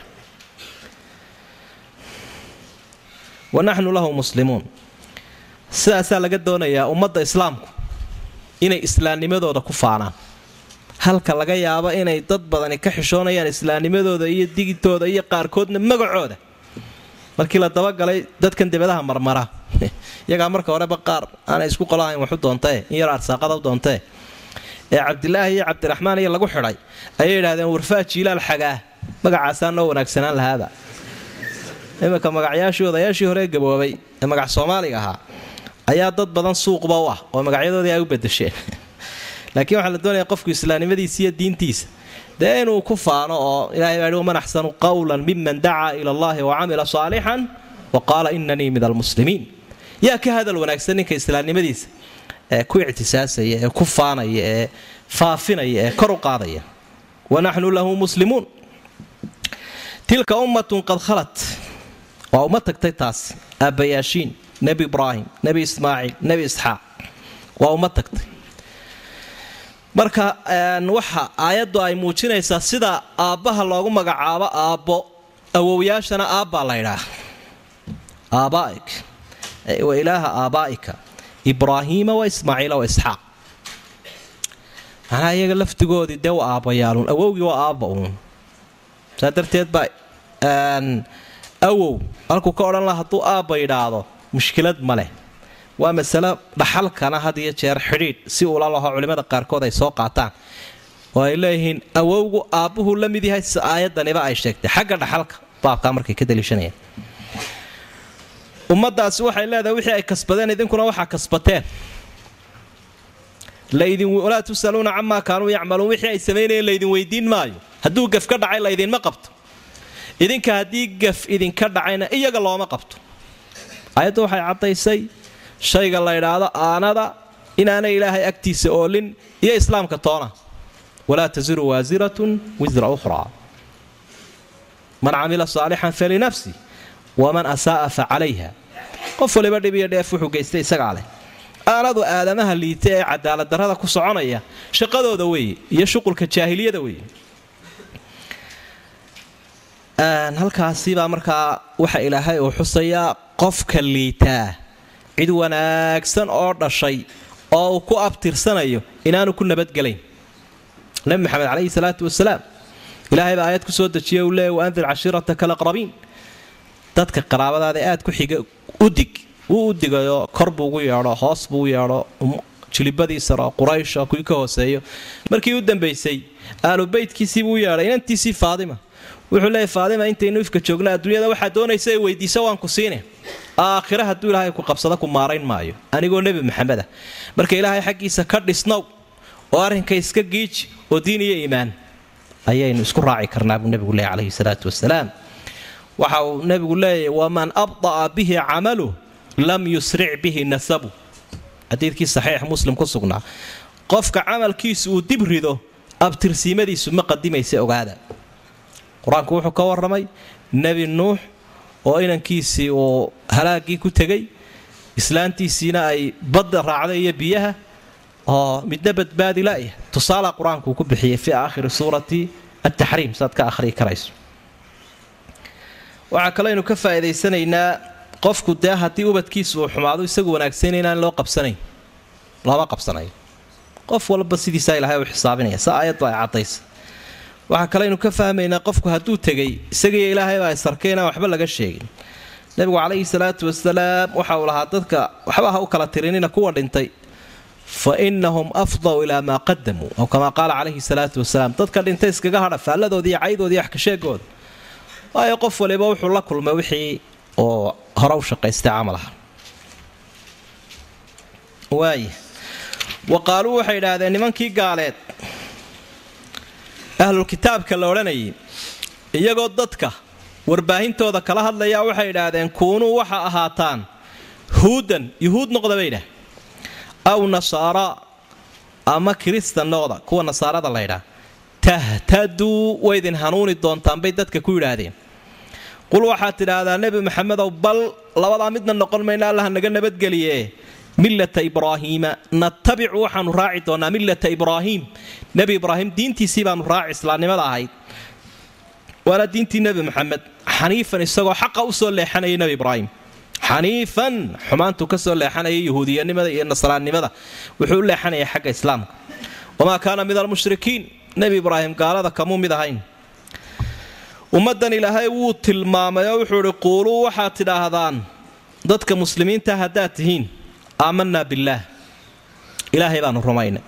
Speaker 2: wanaxnu lahu muslimuun sidaasaa laga doonayaa ummadda islaamku inay islaamnimadooda ku faanaan halka laga yaabo inay dad badani ka xishoonayaan islaamnimadooda iyo digitooda iyo qaarkoodna magacooda markii la dabagalay dadkan debadaha marmara iyagaa marka horeba qaar aanay isku qolahayn waxu doontae in yar arsaaqada u doontee ee cabdilaahi iyo cabdiraxmaan iyo lagu xidhay ayay yidhahdeen warfaa jiilaal xagaa magacaasaa noo wanaagsanaan lahaaba iminka magacyaashii odayaashii hore gaboobay ee magac soomaaliga ahaa ayaa dad badan suuqba u ah oo magacyadoodii ay u bedesheen laakiin waxaa la doonaya qofku islaamnimadiisa iyo diintiisa dee inuu ku faano oo ilahay baa hi waman axsanu qawlan miman dacaa ila allahi wa camila saalixan wa qaala inanii min almuslimiin yaa ka hadal wanaagsan ninka islaamnimadiisa ee ku ictisaasaya ee ku faanaya ee faafinaya ee kor u qaadaya wanaxnu lahu muslimuun tilka ummatun qad khalat waa uma tagtay taas aabbayaashiin nebi ibraahim nebi ismaaciil nebi isxaaq waa uma tagtay marka waxa aayaddu ay muujinaysaa sida aabbaha loogu magacaabo aabbo awowyaashana aabbaa laydhaa aabaaik wa ilaaha aabaa'ika ibraahiima wa ismaaciila wa isxaaq macnaha iyaga laftigoodii dee waa aabbayaaluun awowgii waa aabba uun saa darteed baa awow halkuu ka odhan laha hadduu aabba yidhaahdo mushkilad ma leh waa masalo dhaxalkana had iyo jeer xidhiidh si uula laho culimmada qaarkood ay soo qaataan oo ay leeyihiin awowgu aabbuhuu la mid yahay si aayadaniba ay sheegtay xagga dhaxalka baabkaa markay ka daliishanayaan ummaddaasi waxay leedahay wixii ay kasbadeen idinkuna waxaa kasbateen walaa tusaluuna camaa kaanuu yacmaluun wixii ay samaynayeen laydin weydiin maayo hadduu gaf ka dhacay laydinma qabto idinka haddii gaf idinka dhacayna iyaga looma qabto aayaddu waxay caddaysay shayga la ydhaahdo aanada inaanay ilaahay agtiisa oolin iyo islaamka toona walaa tasiru waasiratun wisra ukhraa man camila saalixan falinafsi waman asaa'a fa calayha qof waliba dhib iyo dheef wuxuu geystay isagaa leh aanadu aadamaha liita ee cadaaladdarrada ku soconaya shaqadooda weeye iyo shuqulka jaahiliyada weeye halkaasibaa markaa waxa ilaahay uu xusayaa qofka liitaa cid wanaagsan oo dhashay oo uu ku abtirsanayo inaanu ku nabadgelayn nabi maxamed calayhi salaatu wasalaam ilaahay baa aayad ku soo dejiya uu leeya waandir cashiirataka alaqrabiin dadka qaraabadaada aad ku xiga udig wuu u digayo kor buu ugu yeedho hoos buu u yeedho jilibadiisaro quraysho kuwii ka hooseeyo markii u dambaysay aalu beytkiisiibuu u yeedhay inantiisii faadima wuxuu leeyahy faadima intaynu ifka joogna adduunyada waxaa doonaysa ee weydiisa waan ku siine aakhira hadduu ilaahay ku qabsado ku maarayn maayo anigoo nebi maxamed ah marka ilaahay xaggiisa ka dhisnow oo arrinka iska giiji oo diin iyo iimaan ayaynu isku raaci karnaa buu nebigu leeyay calayhi salaatu wasalaam waxa uu nebigu leeyahy waman abda'a bihi camaluh lam yusric bihi nasabu xadiidkii saxiix muslim ku sugnaa qofka camalkiisu uu dib rido abtirsiimadiisu ma qadimaysa ogaada qur-aanku wuxuu ka warramay nebi nuux oo inankiisii uu halaagii ku tegay islaantiisiina ay badda raacday iyo biyaha oo midna badbaadi la'ya tusaala qur-aanku ku bixiyey fii aakhiri suurati ataxriim saad ka akhriyi karayso waxaa kaleynu ka faa'iidaysanaynaa qofku dee haddii ubadkiisu uu xumaado isagu wanaagsanay inaan loo qabsanayn looma qabsanayo qof walba sidiisaa ilahay u xisaabinaya sa aayadba ay caddaysa waxaa kaleynu ka fahmaynaa qofku hadduu tegay isagiiyo ilaahaybaa isarkay inaan waxba laga sheegin nebigu calayhi salaatu wasalaam waxa uu lahaa dadka waxba ha u kala tirinina kuwa dhintay fa innahum afdaw ilaa maa qadamuu aw kamaa qaala calayhi salaatu wasalaam dadka dhintay iskaga hadha faalladoodii iyo caydoodii iyo waxkasheegooda waayo qof waliba wuxuu la kulmay wixii oo hore u shaqaystay camalaha waaya wa qaaluu waxay idhaahdeen nimankii gaaleed ahlulkitaabka la odhanayay iyagoo dadka warbaahintooda kala hadlayaa waxay idhaahdeen kuunuu waxa ahaataan huudan yuhuud noqda bay idhaah aw nasaara ama kiristan noqda kuwa nasaarada la ydhaah tahtaduu waydin hanuuni doontaan bay dadka ku yidhaahdeen qul waxaad tidhaahdaa nebi maxamedow bal labadaa midna noqon mayna allaha naga nabadgeliye millata ibraahiima natabicu waxaanu raaci doonaa millata ibraahiim nebi ibraahim diintiisii baanu raaci islaamnimada ahayd waana diintii nebi maxamed xaniifan isagoo xaqa u soo leexanayay nebi ibraahim xaniifan xumaantuu ka soo leexanayay yahuudiyanimada iyo nasraannimada wuxuu u leexanayay xagga islaamka wamaa kaana min almushrikiin nebi ibraahim gaalada kamuu mid ahayn ummaddan ilaahay wuu tilmaamay oo wuxuu idhi quuluu waxaad tidhaahdaan dadka muslimiinta haddaad tihiin aamanaa billaah ilaahay baanu rumaynay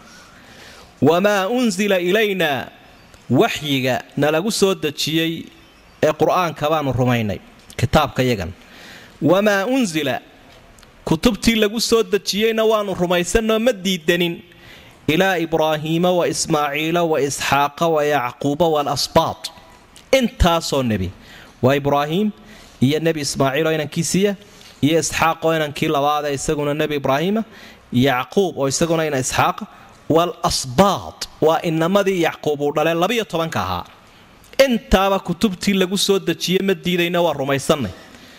Speaker 2: wamaa unsila ilaynaa waxyiga nalagu soo dejiyey ee qur-aanka baanu rumaynay kitaabka yagan wamaa unsila kutubtii lagu soo dejiyeyna waanu rumaysanoo ma diidanin ilaa ibraahiima wa ismaaciila wa isxaaqa wa yacquuba waalasbaat intaasoo nebi waa ibraahiim iyo nebi ismaaciiloo inankiisiiya iyo isxaaq oo inankii labaadee isaguna nebi ibraahiima yacquub oo isaguna ina isxaaqa waalasbaat waa inamadii yacquub uu dhalee labiyo tobanka ahaa intaaba kutubtii lagu soo dejiye ma diidayna waa rumaysannay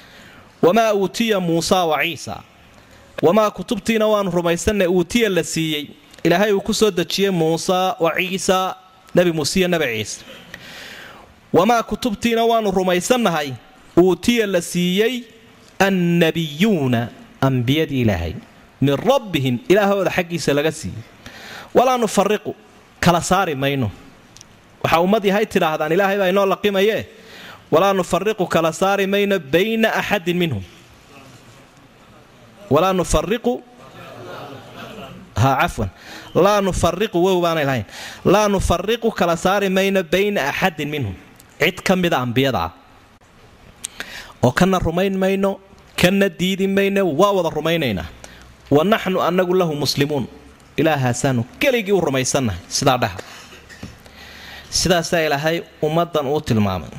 Speaker 2: wamaa uutiya muusa wa ciisa wamaa kutubtiina waanu rumaysannay uutiya la siiyey ilaahay uu ku soo dejiyey muusa wa ciisa nebi muuse iyo nebi ciise wamaa kutubtiina waanu rumaysannahay uutiya la siiyey annabiyuuna ambiyadii ilaahay min rabbihim ilaahooda xaggiisa laga siiyey walaa nufariqu kala saari mayno waxaa ummad yahay tidhaahdaan ilaahay baa inoo laqimayee walaa nufariqu kala saari mayno bayna axadin minhum walaa nufariqu ha cafwan laa nufariqu wow baanay lahayn laa nufariqu kala saari mayno bayna axadin minhum cid ka mida ambiyada ah oo kana rumayn mayno kana diidi mayno waa wada rumaynaynaa wa naxnu annagu lahu muslimuun ilaahaasaanu keligii u rumaysannahay sidaa dhaha sidaasaa ilaahay ummaddan uu tilmaamay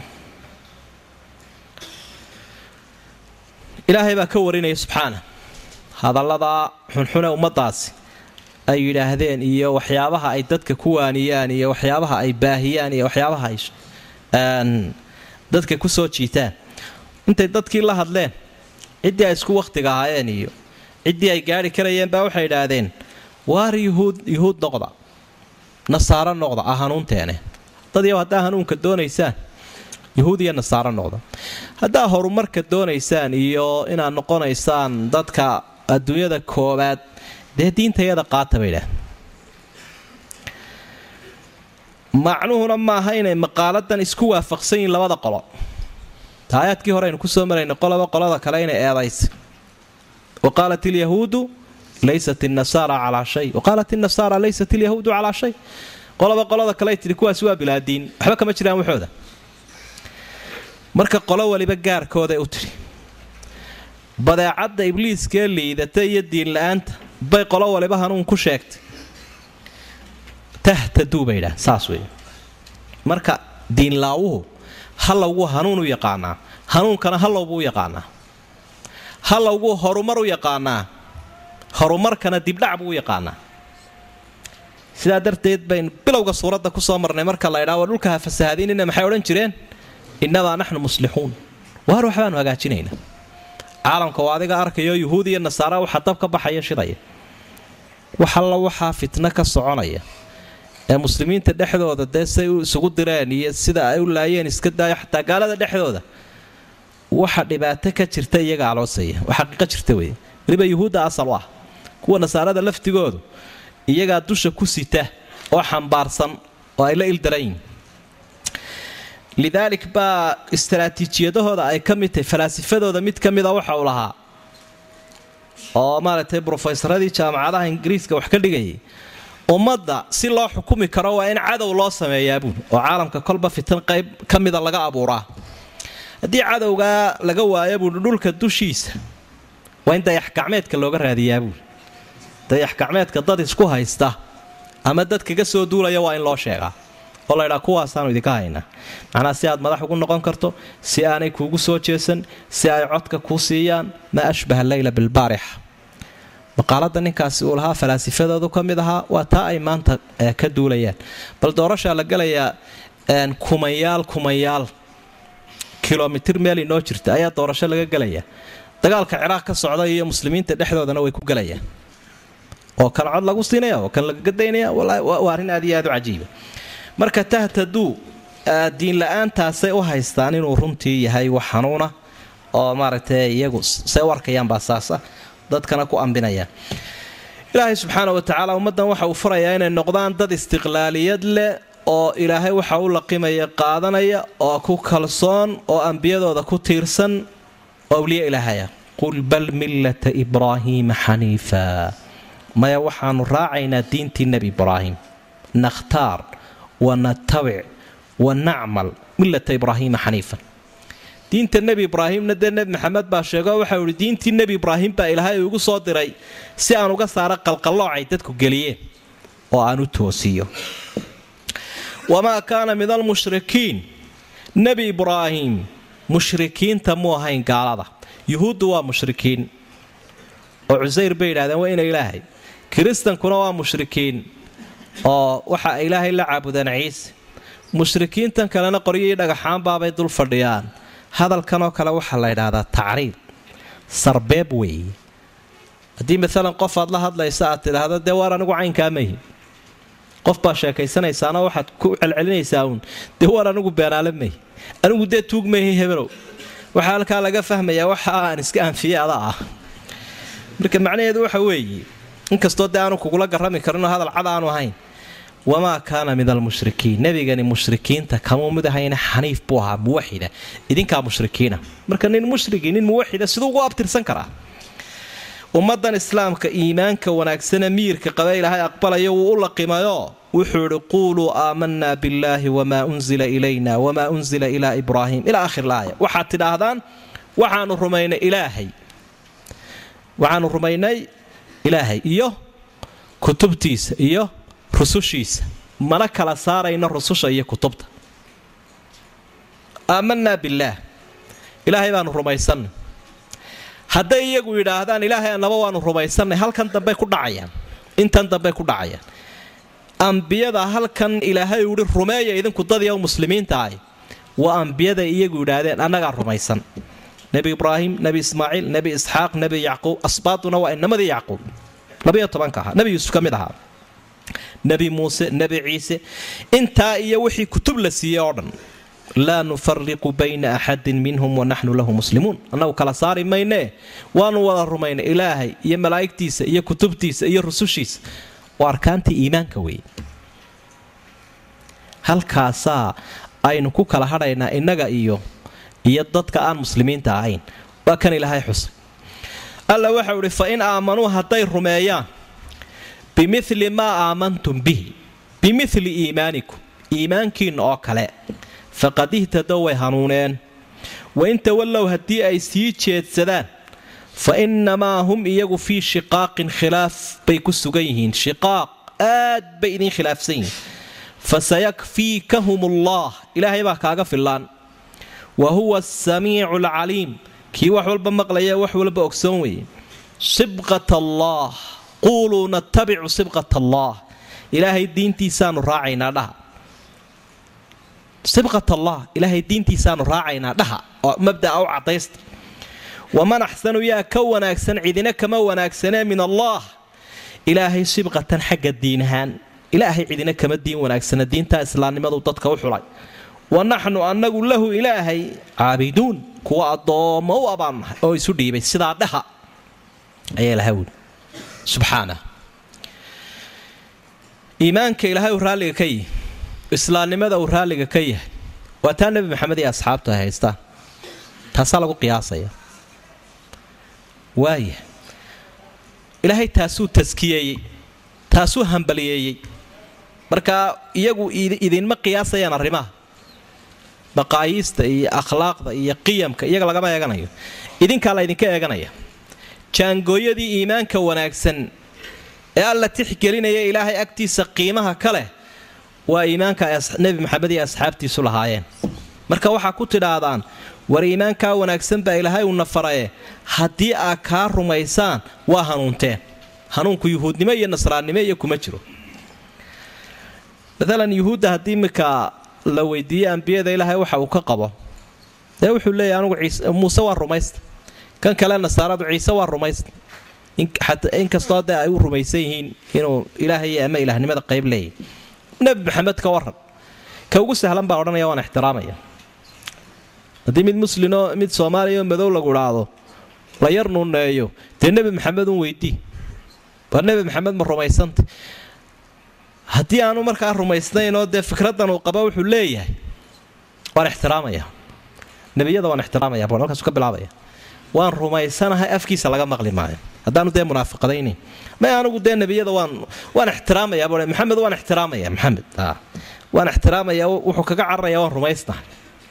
Speaker 2: ilaahay baa ka warinaya subxaana hadalladaa xunxune ummaddaasi ay yidhaahdeen iyo waxyaabaha ay dadka ku waaniyaan iyo waxyaabaha ay baahiyaan iyo waxyaabaha ay dadka ku soo jiitaan intay dadkii la hadleen ciddii ay isku wakhtiga ahaayeen iyo ciddii ay gaari karayeen baa waxay idhaahdeen waar yuhuud yuhuud noqda nasaaro noqda ah hanuunteene dad yow haddaa hanuunka doonaysaan yuhuud iyo nasaaro noqda haddaa horumarka doonaysaan iyo inaad noqonaysaan dadka adduunyada koowaad dee diintayada qaata bay idhaah macnuhuna maaha inay maqaaladan isku waafaqsan yihiin labada qolo aayaadkii hore aynu kusoo marayna qolaba qolada kale inay eedaysa wa qaalat ilyahuudu laysat inasaara calaa shay wa qaalat inasaara laysat ilyahuudu calaa shay qolaba qolada kale ay tidhi kuwaasi waa bilaadiin waxba kama jiraan waxooda marka qolo waliba gaarkooday u tidhi badeecadda ibliiskee liidata iyo diinla-aanta bay qolo waliba hanuun ku sheegtay tahtaduu bay idhaah saas wey marka diinlaawuhu hallowguu hanuun u yaqaanaa hanuunkana hallow buu u yaqaanaa hallowguu horumar u yaqaanaa horumarkana dibdhac buu u yaqaanaa sidaa darteed baynu bilowga suuradda ku soo marnay marka la ydhaa waa dhulka ha fasahaadiinina maxay odhan jireen innamaa naxnu muslixuun waar waxbaanu hagaajinaynaa caalamka oo adiga arkayo yuhuud iyo nasaara waxaa dab ka baxaya shidaya wax alla waxaa fitno ka soconaya ee muslimiinta dhexdooda dee say isugu direen iyo sida ay u laayeen iska daayo xataa gaalada dhexdooda waxa dhibaato ka jirta iyaga aloosaya waa xaqiiqo jirta wey weliba yuhuudda asal u ah kuwa nasaarada laftigoodu iyagaa dusha ku sita oo xambaarsan oo ay la ildarayin lidaalik baa istaraatiijiyadahooda ay ka mid tahay falaasifadooda mid ka mida waxa uu lahaa oo maaragtay brofesaradii jaamacadaha ingiriiska wax ka dhigayay ummadda si loo xukumi karo waa in cadow loo sameeyaa buul oo caalamka kolba fitan qayb ka mida laga abuuraa haddii cadowgaa laga waayo buui dhulka dushiisa waa in dayaxgacmeedka looga raadiyaa buul dayaxgacmeedka dad isku haysta ama dad kaga soo duulaya waa in loo sheegaa oo laydhaa kuwaasaanu idinka haynaa macnaa si aad madax ugu noqon karto si aanay kuugu soo jeesan si ay codka kuu siiyaan maa ashbaha leyla bilbaarix maqaalada ninkaasi uu lahaa falaasifadoodu ka mid ahaa waa taa ay maanta ka duulayaan bal doorashaa la galayaa kumayaal kumayaal kilomitir meel inoo jirta ayaa doorasho laga gelaya dagaalka ciraaq ka socda iyo muslimiinta dhexdoodana way ku gelayaan oo kan cod lagu siinaya oo kan lagaga daynaya waa arrin aad iyo aad u cajiiba marka tahtaduu diinla-aantaasay u haystaan inuu runtii yahay wax xanuuna oo maaragtay iyagu say u arkayaan baa saasa dadkana ku ambinayaan ilaahay subxaana wa tacaala ummaddan waxa uu farayaa inay noqdaan dad istiqlaaliyad leh oo ilaahay waxa u laqimaya qaadanaya oo ku kalsoon oo ambiyadooda ku tiirsan oo awliya ilaahaya qul bal millata ibraahiima xaniifa maya waxaanu raacaynaa diintii nebi ibraahim nakhtaar wa natabic wa nacmal millata ibraahiima xaniifa diinta nebi ibraahimna dee nebi maxamed baa sheego waxau ihi diintii nebi ibraahim baa ilaahay igu soo diray si aan uga saaro qalqalloocay dadku geliyeen oo aan u toosiyo wamaa kaana min almushrikiin nebi ibraahim mushrikiinta mu ahayn gaalada yuhuuddu waa mushrikiin oo cusayr bay yidhahdeen waa ina ilaahay kiristankuna waa mushrikiin oo waxa ay ilaahay la caabudeen ciise mushrikiintan kalena qoryihii dhagaxaanbaabay dul fadhiyaan hadalkanoo kale waxaa la ydhaahdaa tacriid sarbeeb weeye haddii maalan qof aad la hadlaysa aad tidhaahdo dee waar anigu caynkaa mahi qof baa sheekaysanaysaana waxaad ku celcelinaysaa uun dee waar anigu beenaale mahi anigu dee tuug mahi hebelow waxaa halkaa laga fahmayaa waxa aan iska anfiye ada ah marka macnaheedu waxa weeye inkastoo dee aanu kugula garrami karinoo hadal cad aanu ahayn wamaa kaana min almushrikiin nebigani mushrikiinta kamuu mid ahayna xaniif buu ahaa muwaxida idinkaa mushrikiina marka nin mushrigii nin muwaxida siduu ugu abtirsan karaa ummadan islaamka iimaanka wanaagsane miyirka qaba ilaahay aqbalayo wuu u laqimayoo wuxuu idhi quuluu aamanaa billaahi wamaa unzila ilayna wamaa unzila ilaa ibraahim ilaa akhir laaya waxaad tidhaahdaan waxaanu rumaynay ilaahay waxaanu rumaynay ilaahay iyo kutubtiisa iyo rusushiisa mana kala saarayno rususha iyo kutubta aamanaa billaah ilaahay baanu rumaysannay hadday iyagu yidhaahdaan ilaahay annaba waanu rumaysannay halkan dambey ku dhacayaan intan dambey ku dhacayaan ambiyada halkan ilaahay uhi rumeeya idinku dadii muslimiinta ahi waa ambiyada iyagu yidhaahdeen annagaa rumaysan nebi ibraahim nebi ismaaciil nebi isxaaq nebi yacquub asbaaduna waa inamadii yacquub labayo tobanka ahaa nebi yuusuf ka mid ahaa nebi muuse nebi ciise intaa iyo wixii kutub la siiyey oo dhan laa nufariqu bayna axadin minhum wanaxnu lahu muslimuun annagu kala saari maynee waanu wada rumaynay ilaahay iyo malaa'igtiisa iyo kutubtiisa iyo rusushiisa oo arkaantii iimaanka weeye halkaasaa aynu ku kala hadhaynaa innaga iyo iyo dadka aan muslimiinta ahayn waa kan ilaahay xusay alla waxau idhi fa in aamanuu hadday rumeeyaan bimili maa aamantum bihi bimili iimaanikum iimaankiinna oo kale faqad ihtadow way hanuuneen wain tawallow haddii ay sii jeedsadaan fa innamaa hum iyagu fii shiqaaqin khilaaf bay ku sugan yihiin shiqaaq aad bay idin khilaafsan yihiin fasayakfiikahum allah ilaahay baa kaaga fillaan wa huwa asamiicu alcaliim kii wax walba maqlaya wax walba ogsoon weeye sibqat allah quuluu natabicu sibqat allah ilaahay diintiisaanu raacaynaa dhaha sibqat allah ilaahay diintiisaanu raacaynaa dhaha oo mabda'a u cadaysta waman axsanu yaa ka wanaagsan cidina kama wanaagsanee min allah ilaahay sibqatan xagga diin ahaan ilaahay cidina kama diin wanaagsana diinta islaamnimadu dadka u xulay wa naxnu annagu lahu ilaahay caabiduun kuwa addoommo u abaan nahay oo isu dhiibay sidaa dhaha ayaa ilahay wuli subxaana iimaanka ilaahay uu raalliga ka yihi islaamnimada uu raalliga ka yahay waa taa nebi maxamed iyo asxaabtu ay haystaan taasaa lagu qiyaasaya waaya ilaahay taasuu taskiyeeyey taasuu hambaliyeeyey marka iyagu idinma qiyaasayaan arrimaha maqaayiista iyo akhlaaqda iyo qiyamka iyaga lagama eeganayo idinkaa la ydinka eeganaya jaangooyadii iimaanka wanaagsan ee alla tixgelinaya ilaahay agtiisa qiimaha ka leh waa iimaanka nebi maxamed iyo asxaabtiisu lahaayeen marka waxaa ku tidhaahdaan war iimaankaa wanaagsan baa ilaahay uuna faraye haddii aad kaa rumaysaan waa hanuunteen hanuunku yuhuudnimo iyo nasraannimo iyo kuma jiro maalan yuhuudda haddii iminka la weydiiyey ambiyada ilaahay waxa uu ka qabo dee wuxuu leeyahy anugu muuse waa rumaysta kan kale nasaaradu ciise waa rumaysta inkastoo dee ay u rumaysan yihiin inuu ilaahay ama ilaahnimada qayb leeyahy nebi maxamed ka waran ka ugu sahlan baa odhanaya waan ixtiraamaya haddii mid muslimoo mid soomaaliya oo madow lagu idhaahdo la yar nuneeyo dee nebi maxamed un weydii war nebi maxamed ma rumaysanta haddii aanu markaa rumaysnaynoo dee fikraddan uu qaba wuxuu leeyahay waan ixtiraamaya nebiyada waan ixtiraamaya buu halkaasu ka bilaabaya waan rumaysanahay afkiisa laga maqli maayo haddaanu dee munaafiqadaynayn may anigu dee nebiyada waan waan ixtiraamaya buu maxamed waan ixtiraamaya maxamed waan ixtiraamaya wuxuu kaga cararaya waan rumaysnahay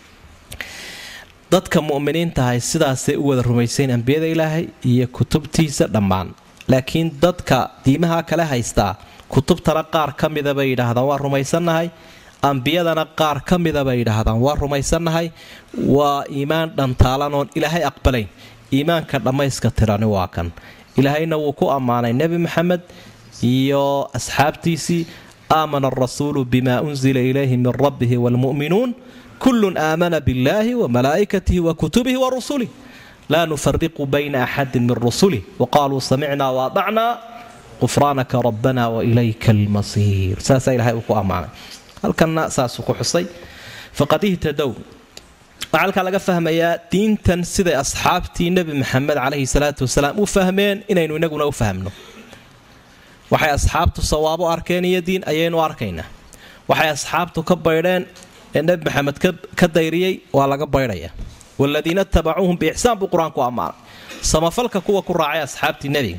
Speaker 2: dadka mu'miniintahay sidaasay u wada rumaysayn ambiyada ilaahay iyo kutubtiisa dhammaan laakiin dadka diimaha kale haystaa kutubtana qaar ka mida bay yidhaahdaan waa rumaysannahay ambiyadana qaar ka mida bay yidhaahdaan waa rumaysannahay waa iimaan dhantaalan oon ilaahay aqbalayn iimaanka dhammayska tirani waa kan ilaahayna wuu ku ammaanay nebi maxamed iyo asxaabtiisii aamana arasuulu bima unzila ilayhi min rabbihi waalmu'minuun kullun aamana billaahi wa malaa'ikatihi wa kutubihi wa rusulih laa nufariqu bayna axadin min rusulih waqaaluu samicnaa waadacnaa qufraanaka rabbana wailayka almasiir saasaa ilahay uu ku ammaanay halkanna saasuu ku xusay faqad ihtadow waxaa halkaa laga fahmayaa diintan siday asxaabtii nebi maxamed calayhi salaatu wasalaam u fahmeen inaynu inaguna u fahmno waxay asxaabtu sawaabo arkeen iyo diin ayaynu arkaynaa waxay asxaabtu ka baydheen ee nebi maxamed ka dayriyey waa laga baydhaya waaladiina tabacuuhum biixsaan buu qur-aanku ammaanay samafalka kuwa ku raacay asxaabtii nebiga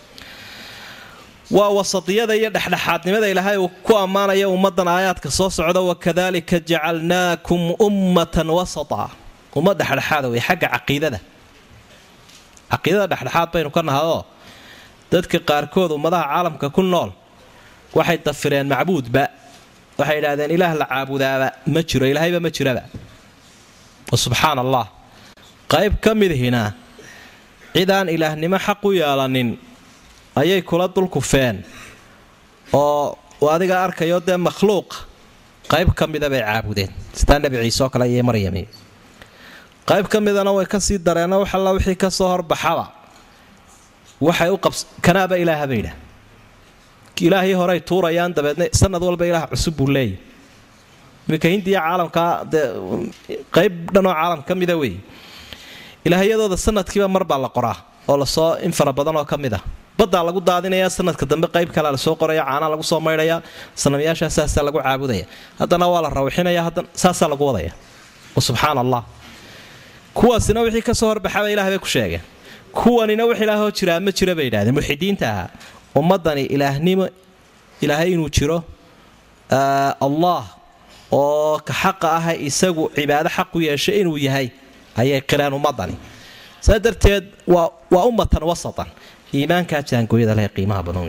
Speaker 2: waa wasadiyada iyo dhexdhexaadnimada ilaahay uu ku ammaanaya ummaddan aayaadka soo socda wakadalika jacalnaakum ummatan wasata ummad dhexdhexaada wey xagga caqiidada caqiidada dhexdhexaad baynu ka nahayoo dadka qaarkood ummadaha caalamka ku nool waxay dafireen macbuudba waxay idhahdeen ilaah la caabudaaba ma jiro ilaahayba ma jiraba wa subxaan allah qayb ka midhina cidaan ilaahnimo xaq u yeelanin ayay kula dulkufeen oo adiga arkayo dee makhluuqa qayb ka mida bay caabudeen sidaa nebi ciise oo kale iyo maryami qayb ka midana way kasii dareenno wax alla wixii ka soo horbaxaba waxay u qabs kanaaba ilaaha bay idhaah ilaahii horey tuurayaan dabeedna sanad walba ilaah cusub buu leeyahy iminka hindiya caalamkaa dee qayb dhanoo caalam ka mida weeye ilaahyadooda sanadkiiba mar baa la qoraa oo lasoo in fara badan oo ka mid ah baddaa lagu daadinaya sanadka dambe qayb kalea lasoo qoraya caanaa lagu soo maydhaya sanamyaashaa saasaa lagu caabudaya haddana waa la rawxinaya haddana saasaa lagu wadaya wa subxaan allah kuwaasina wixii kasoo horbaxaba ilah bay ku sheegeen kuwanina wax ilaahoo jiraa ma jira bay yidhahdeen mulxidiinta ahaa ummadani ilaahnimo ilaahay inuu jiro allah oo ka xaqa ah isagu cibaado xaq u yeesha inuu yahay ayay qireen ummadani saa darteed waa ummatan wasatan iimaankaa jaangooyada leh qiimaha badan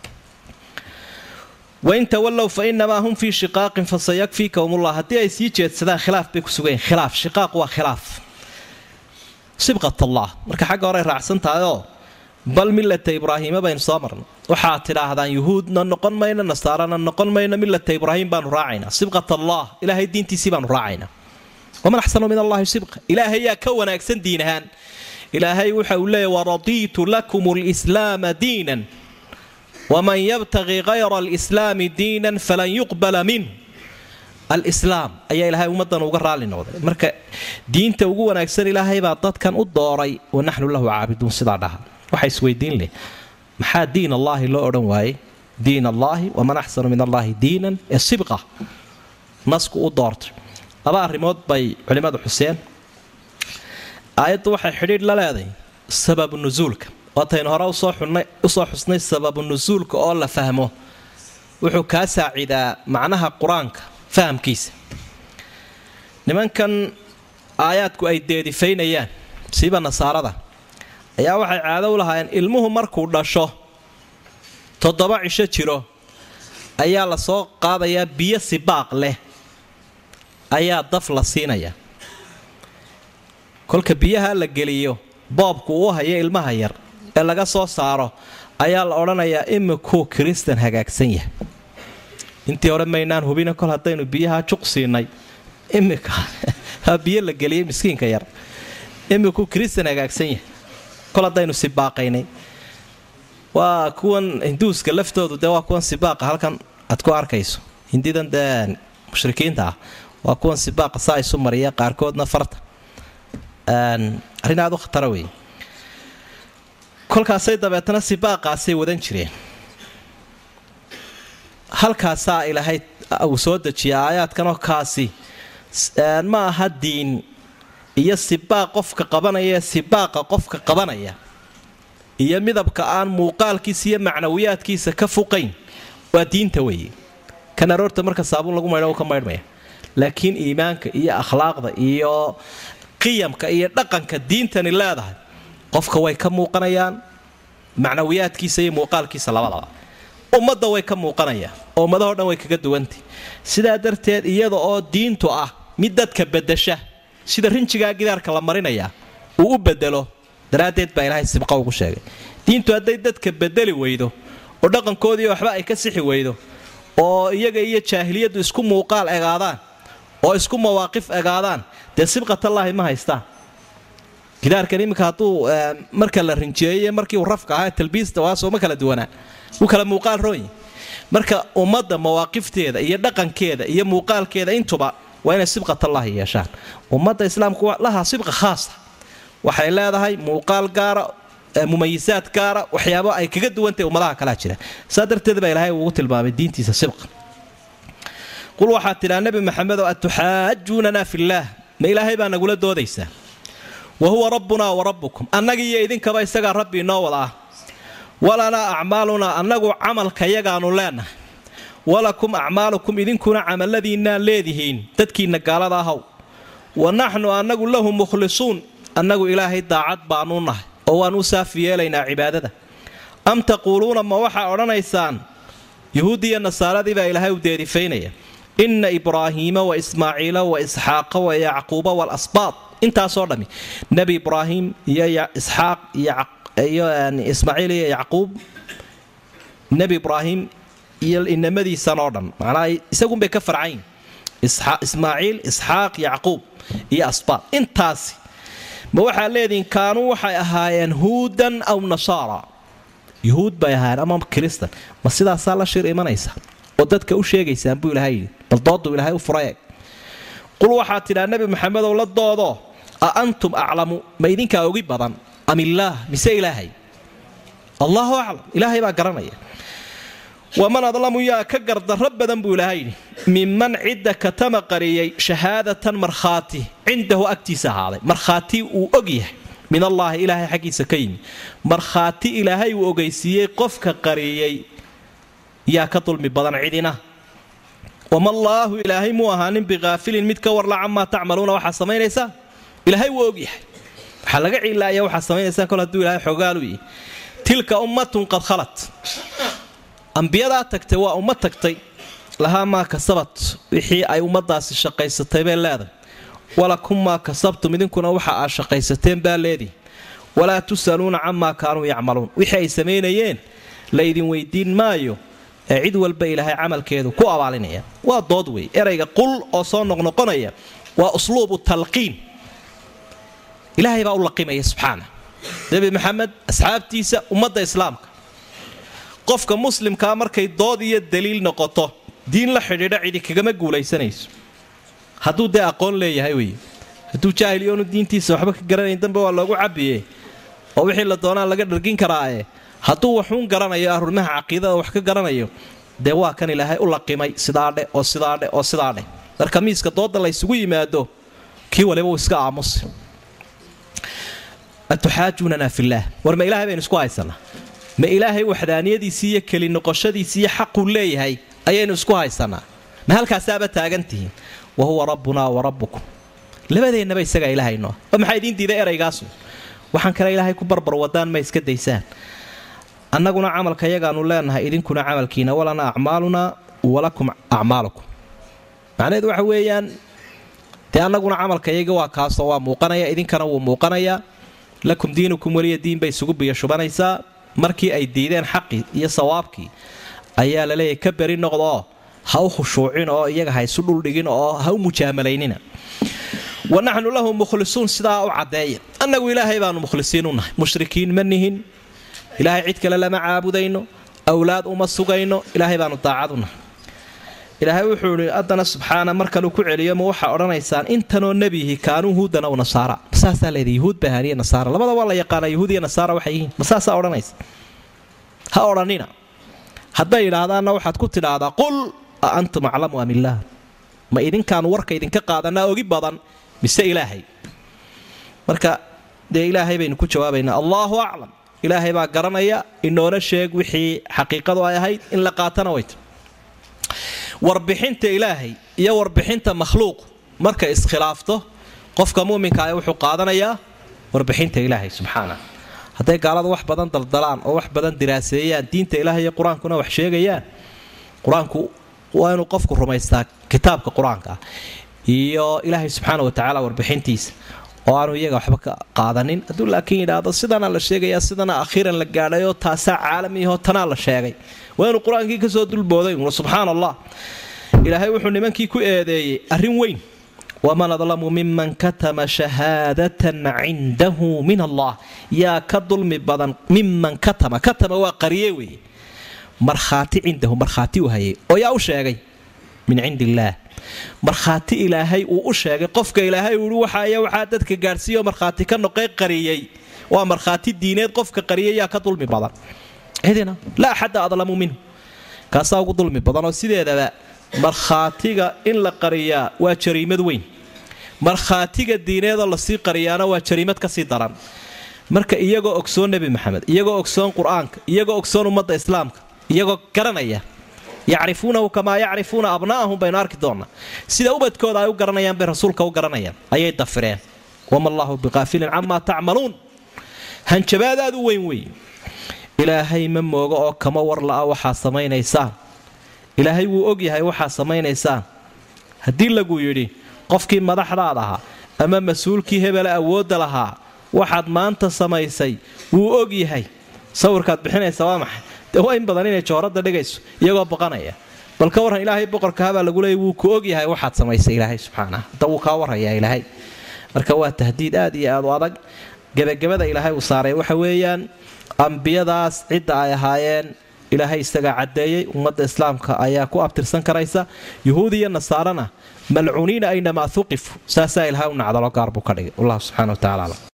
Speaker 2: wain tawallow fa inamaa hum fii shiqaaqin fasayakfiikahumullah haddii ay sii jeedsadaan khilaaf bay ku sugayen khilaaf shiqaaq waa khilaaf sibqat allah marka xagga horey raacsan tahayoo bal millata ibraahiima baynu soo marnay waxaad tidhaahdaan yuhuudna noqon mayno nasaarana noqon mayno millata ibraahim baanu raacaynaa sibqat allah ilaahay diintiisii baanu raacaynaa waman axsanu min allahi sibqa ilaahay yaa ka wanaagsan diin ahaan ilaahay waxa uu leeyahy waradiitu lakum lislaama diinan waman yabtaqi kayra alislaami diinan falan yuqbala minh alislaam ayaa ilaahay ummaddan uga raalli noqday marka diinta ugu wanaagsan ilaahay baa dadkan u dooray wa naxnu lahu caabiduun sidaa dhaha waxa isweydiin leh maxaa diin allaahi loo odhan waayey diin allaahi waman axsanu min allaahi diinan ee sibqa nasku u doortay laba arrimood bay culimmadu xuseen aayaddu waxay xidhiidh la leeday sababu nusuulka waataynu hore usoo xusnay sababu nusuulka oo la fahmo wuxuu kaa saacidaa macnaha qur-aanka fahamkiisa nimankan aayaadku ay deedifaynayaan siiba nasaarada ayaa waxay caado u lahaayeen ilmuhu markuu dhasho toddoba cisho jiro ayaa la soo qaadayaa biyo sibaaq leh ayaa daf la siinayaa kolka biyaha la geliyo boobku uu hayo ilmaha yar ee laga soo saaro ayaa la odhanayaa imikuu kiristan hagaagsan yahay intii hore maynaan hubina kol haddaynu biyaha juq siinay imika biyo la geliyay miskiinka yar imikuu kiristan hagaagsan yahay kol haddaynu sibaaqaynay waa kuwan hinduuska laftoodu dee waa kuwan sibaaqa halkan aad ku arkayso hindidan dee mushrikiinta ah waa kuwan sibaaqa saa isu mariya qaarkoodna farta arrin aad u khatara wey kolkaasay dabeetana sibaaqaasay wadan jireen halkaasaa ilaahay uu soo dejiya aayaadkanoo kaasi ma aha diin iyo sibaaq qofka qabanaya sibaaqa qofka qabanaya iyo midabka aan muuqaalkiisa iyo macnawiyaadkiisa ka fuqayn waa diinta weeye kan aroorta marka saabuun lagu maydho ka maydhmaya laakiin iimaanka iyo akhlaaqda iyo qiyamka iyo dhaqanka diintani leedahay qofka way ka muuqanayaan macnawiyaadkiisa iyo muuqaalkiisa labadaba ummadda way ka muuqanayaan oo ummadaho dhan way kaga duwantay sidaa darteed iyada oo diintu ah mid dadka bedasha sida rinjigaa gidaarka la marinaya uu u bedelo daraaddeed baa ilaahay sibqa ugu sheegay diintu hadday dadka bedeli weydo oo dhaqankoodii waxba ay ka sixi weydo oo iyaga iyo jaahiliyaddu isku muuqaal egaadaan oo isku mawaaqif egaadaan dee sibqatallaahi ma haystaan gidaarkan iminka hadduu marka la rinjeeyey markii uu rafka ahaa talbiista waasoo ma kala duwanaa wuu kala muuqaal roonyi marka ummadda mawaaqifteeda iyo dhaqankeeda iyo muuqaalkeeda intuba waa inay sibqatallaahi yeeshaan ummadda islaamku lahaa sibqa khaasa waxay leedahay muuqaal gaara mumayisaad gaara waxyaabo ay kaga duwantahy ummadaha kalea jira saa darteed baa ilaahay ugu tilmaamay diintiisa sibqa qul waxaad tidhaa nebi maxamedow atuxaajuunanaa fillaah ma ilaahay baa nagula doodaysaa wa huwa rabbunaa wa rabbukum annagi iyo idinkaba isagaa rabbi inoo wada ah walanaa acmaalunaa annagu camalkayagaannu leenahay walakum acmaalukum idinkuna camalladiinnaa leedihiin dadkiinna gaalada ahaw wa naxnu annagu lahu mukhlisuun annagu ilaahay daacad baannu nahay oo waan u saafi yeelaynaa cibaadada am taquuluuna ma waxaa odhanaysaan yuhuuddiiyo nasaaradii baa ilaahay u deerifaynaya inna ibraahiima wa ismaaciila wa isxaaqa wa yacquuba waalasbaad intaasoo dhammi nebi ibraahim iyo isxaaq iyo ismaaciil iyo yacquub nebi ibraahim iyo inamadiisan oo dhan macnaa isagunbay ka farcayn ismaaciil isxaaq yacquub iyo asbaad intaasi ma waxaa leedihin kaanuu waxay ahaayeen huudan aw nasaara yuhuud bay ahaayeen ama kiristan ma sidaasaa la shir imanaysa oo dadka u sheegaysaan buu ilahay yidhi bal dooduu ilaahay u furaye qul waxaad tidhaa nebi maxamedow la doodo a antum aclamu ma idinkaa ogi badan am illaah mise ilaahay allaahu aclam ilaahay baa garanaya waman adlamu yaa ka gardarro badan buu ilaahay yidhi minman cidda katama qariyey shahaadatan markhaati cindahu agtiisa ahaaday markhaati uu og yahay min allaahi ilaahay xaggiisa ka yimi markhaati ilaahay uu ogeysiiyey qofka qariyey yaa ka dulmi badan cidina wamallaahu ilaahay muu ahaanin bikaafilin mid ka warla camaa tacmaluuna waxaa samaynaysaa ilaahay wuu ogyahay waxaa laga cilaaya waxaa samaynaysaan kol hadduu ilahay xogaalu yihi tilka ummatun qad khalat ambiyadaa tagtay waa ummad tagtay lahaa maa kasabat wixii ay ummadaasi shaqaysatay bay leedahay walakum maa kasabtum idinkuna waxa aad shaqaysateen baa leedihi walaa tusaluuna camaa kaanuu yacmaluun wixii ay samaynayeen la ydin weydiin maayo ee cid walba ilaahay camalkeedu ku abaalinaya waa dood wey erayga qul oo soo noqnoqonaya waa usluubu talqiin ilaahay baa u laqimaya subxaana nebi maxamed asxaabtiisa ummadda islaamka qofka muslimkaa markay dood iyo daliil noqoto diin la xidhiidha cidi kagama guulaysanayso hadduu dee aqoon leeyahay wey hadduu jaahiliyoonu diintiisa waxba ka garanayn dambe waa loogu cabiye oo wixii la doonaa laga dhargin karaae hadduu waxuun garanayo arrimaha caqiidada wax ka garanayo dee waa kan ilaahay u laqimay sidaadhe oo sidaadhe oo sidaadhe marka miiska dooda la ysugu yimaado kii waliba uu iska aamusi atuxaajuunanaa fillaah war ma ilahay baynu isku haysanaa ma ilaahay waxdaaniyadiisii iyo keli noqoshadiisii iyo xaquu leeyahay ayaynu isku haysanaa ma halkaasaaba taagantihiin wa huwa rabbunaa wa rabbukum labadeennaba isagaa ilaahaynoa oo maxaa idiin diiday eraygaasu waxaan kale ilaahay ku barbar wadaan ma iska daysaan annaguna camalka yagaanu leenahay idinkuna camalkiina walana acmaalunaa walakum acmaalukum macnaheedu waxa weeyaan dee annaguna camalka yaga waa kaasoo waa muuqanaya idinkana wuu muuqanayaa lakum diinukum weliya diin bay isugu biyo shubanaysaa markii ay diideen xaqii iyo sawaabkii ayaa la leeyahy ka beri noqdoo ha u khushuucin oo iyaga ha isu dhuldhigin oo ha u mujaamalaynina wa naxnu lahu mukhlisuun sidaa u caddeeya annagu ilaahay baanu mukhlisiin u nahay mushrikiin ma nihin ilaahay cid kale lama caabudayno awlaad uma sugayno ilaahay baanu daacad u nahay ilaahay wuxuu idhi haddana subxaana markanuu ku celiyo ma waxaa odhanaysaan intanoo nebihi kaanuu huudan aw nasaara masaasaa leeda yuhuud bahaaniye nasaara labada waa la yaqaanaa yuhuud iyo nasaara waxay yihiin masaasaa odhanaysa ha odhanina hadday idhaahdaanna waxaad ku tidhaahdaa qul a antum aclamu am illaah ma idinkaanu warka idinka qaadanaa ogi badan mise ilaahay marka dee ilaahay baynu ku jawaabaynaa allaahu aclam ilaahay baa garanaya inoona sheeg wixii xaqiiqadu ay ahayd in la qaatana wayta warbixinta ilaahay iyo warbixinta makhluuq markay iskhilaafto qofka muminka ah wuxuu qaadanayaa warbixinta ilaahay subxaana hadday gaalada wax badan daldalaan oo wax badan diraaseeyaan diinta ilaahay iyo qur-aankuna wax sheegayaan qur-aanku waa inuu qofku rumaystaa kitaabka qur-aanka ah iyo ilaahay subxaana watacaala warbixintiisa oo aanu iyaga waxba ka qaadanin hadduu laakiin yidhaahdo sidana la sheegayaa sidana akhiiran la gaadhayoo taasaa caalamiyaho tanaa la sheegay waa inuu qur-aankii kasoo dulbooday subxaan allah ilaahay wuxuu nimankii ku eedeeyey arrin weyn waman adlamu miman katama shahaadatan cindahu min allah yaa ka dulmi badan miman katama katama waa qariye weeye markhaati cindahu markhaati u hayay oo yaa u sheegay min cindi illaah markhaati ilaahay uu u sheegay qofka ilaahay uu waxaaya waxaa dadka gaadhsiiyo markhaati ka noqey qariyey waa markhaati diineed qofka qariyay yaa ka dulmi badan cidina laa axadda adlamu minhu kaasaa ugu dulmi badan oo sideedaba markhaatiga in la qariyaa waa jariimad weyn markhaatiga diineedoo lasii qariyaana waa jariimad kasii daran marka iyagoo ogsoon nebi maxamed iyagoo ogsoon qur-aanka iyagoo ogsoon ummadda islaamka iyagoo garanaya yacrifuunahu kamaa yacrifuuna abna'ahum baynu arki doonnaa sida ubadkooda ay u garanayaan bay rasuulka u garanayaan ayay dafireen wama allaahu biqaafilin camaa tacmaluun hanjabaad aad u weyn weeye ilaahay ma moogo oo kama war la'a waxaa samaynaysaan ilaahay wuu ogyahay waxaa samaynaysaan haddii lagu yidhi qofkii madaxdaad ahaa ama mas-uulkii hebele awoodda lahaa waxaad maanta samaysay wuu ogyahay sawirkaad bixinaysa waa maxay dee waa in badan inay jooradda dhigayso iyagoo baqanaya bal ka warran ilaahay boqorka habaa lagu leeyay wuu ku ogyahay waxaad samaysay ilaahay subxaanah hadda wuu kaa warrayaa ilaahay marka waa tahdiid aad iyo aad u adag gebagabada ilaahay uu saaray waxa weeyaan ambiyadaas cidda ay ahaayeen ilaahay isagaa caddeeyey ummadda islaamka ayaa ku abtirsan karaysa yuhuud iyo nasaarana malcuuniina aynamaa uqifu saasaa ilahay u nacdalo gaar buu ka dhigay wallahu subxana wa tacala aclam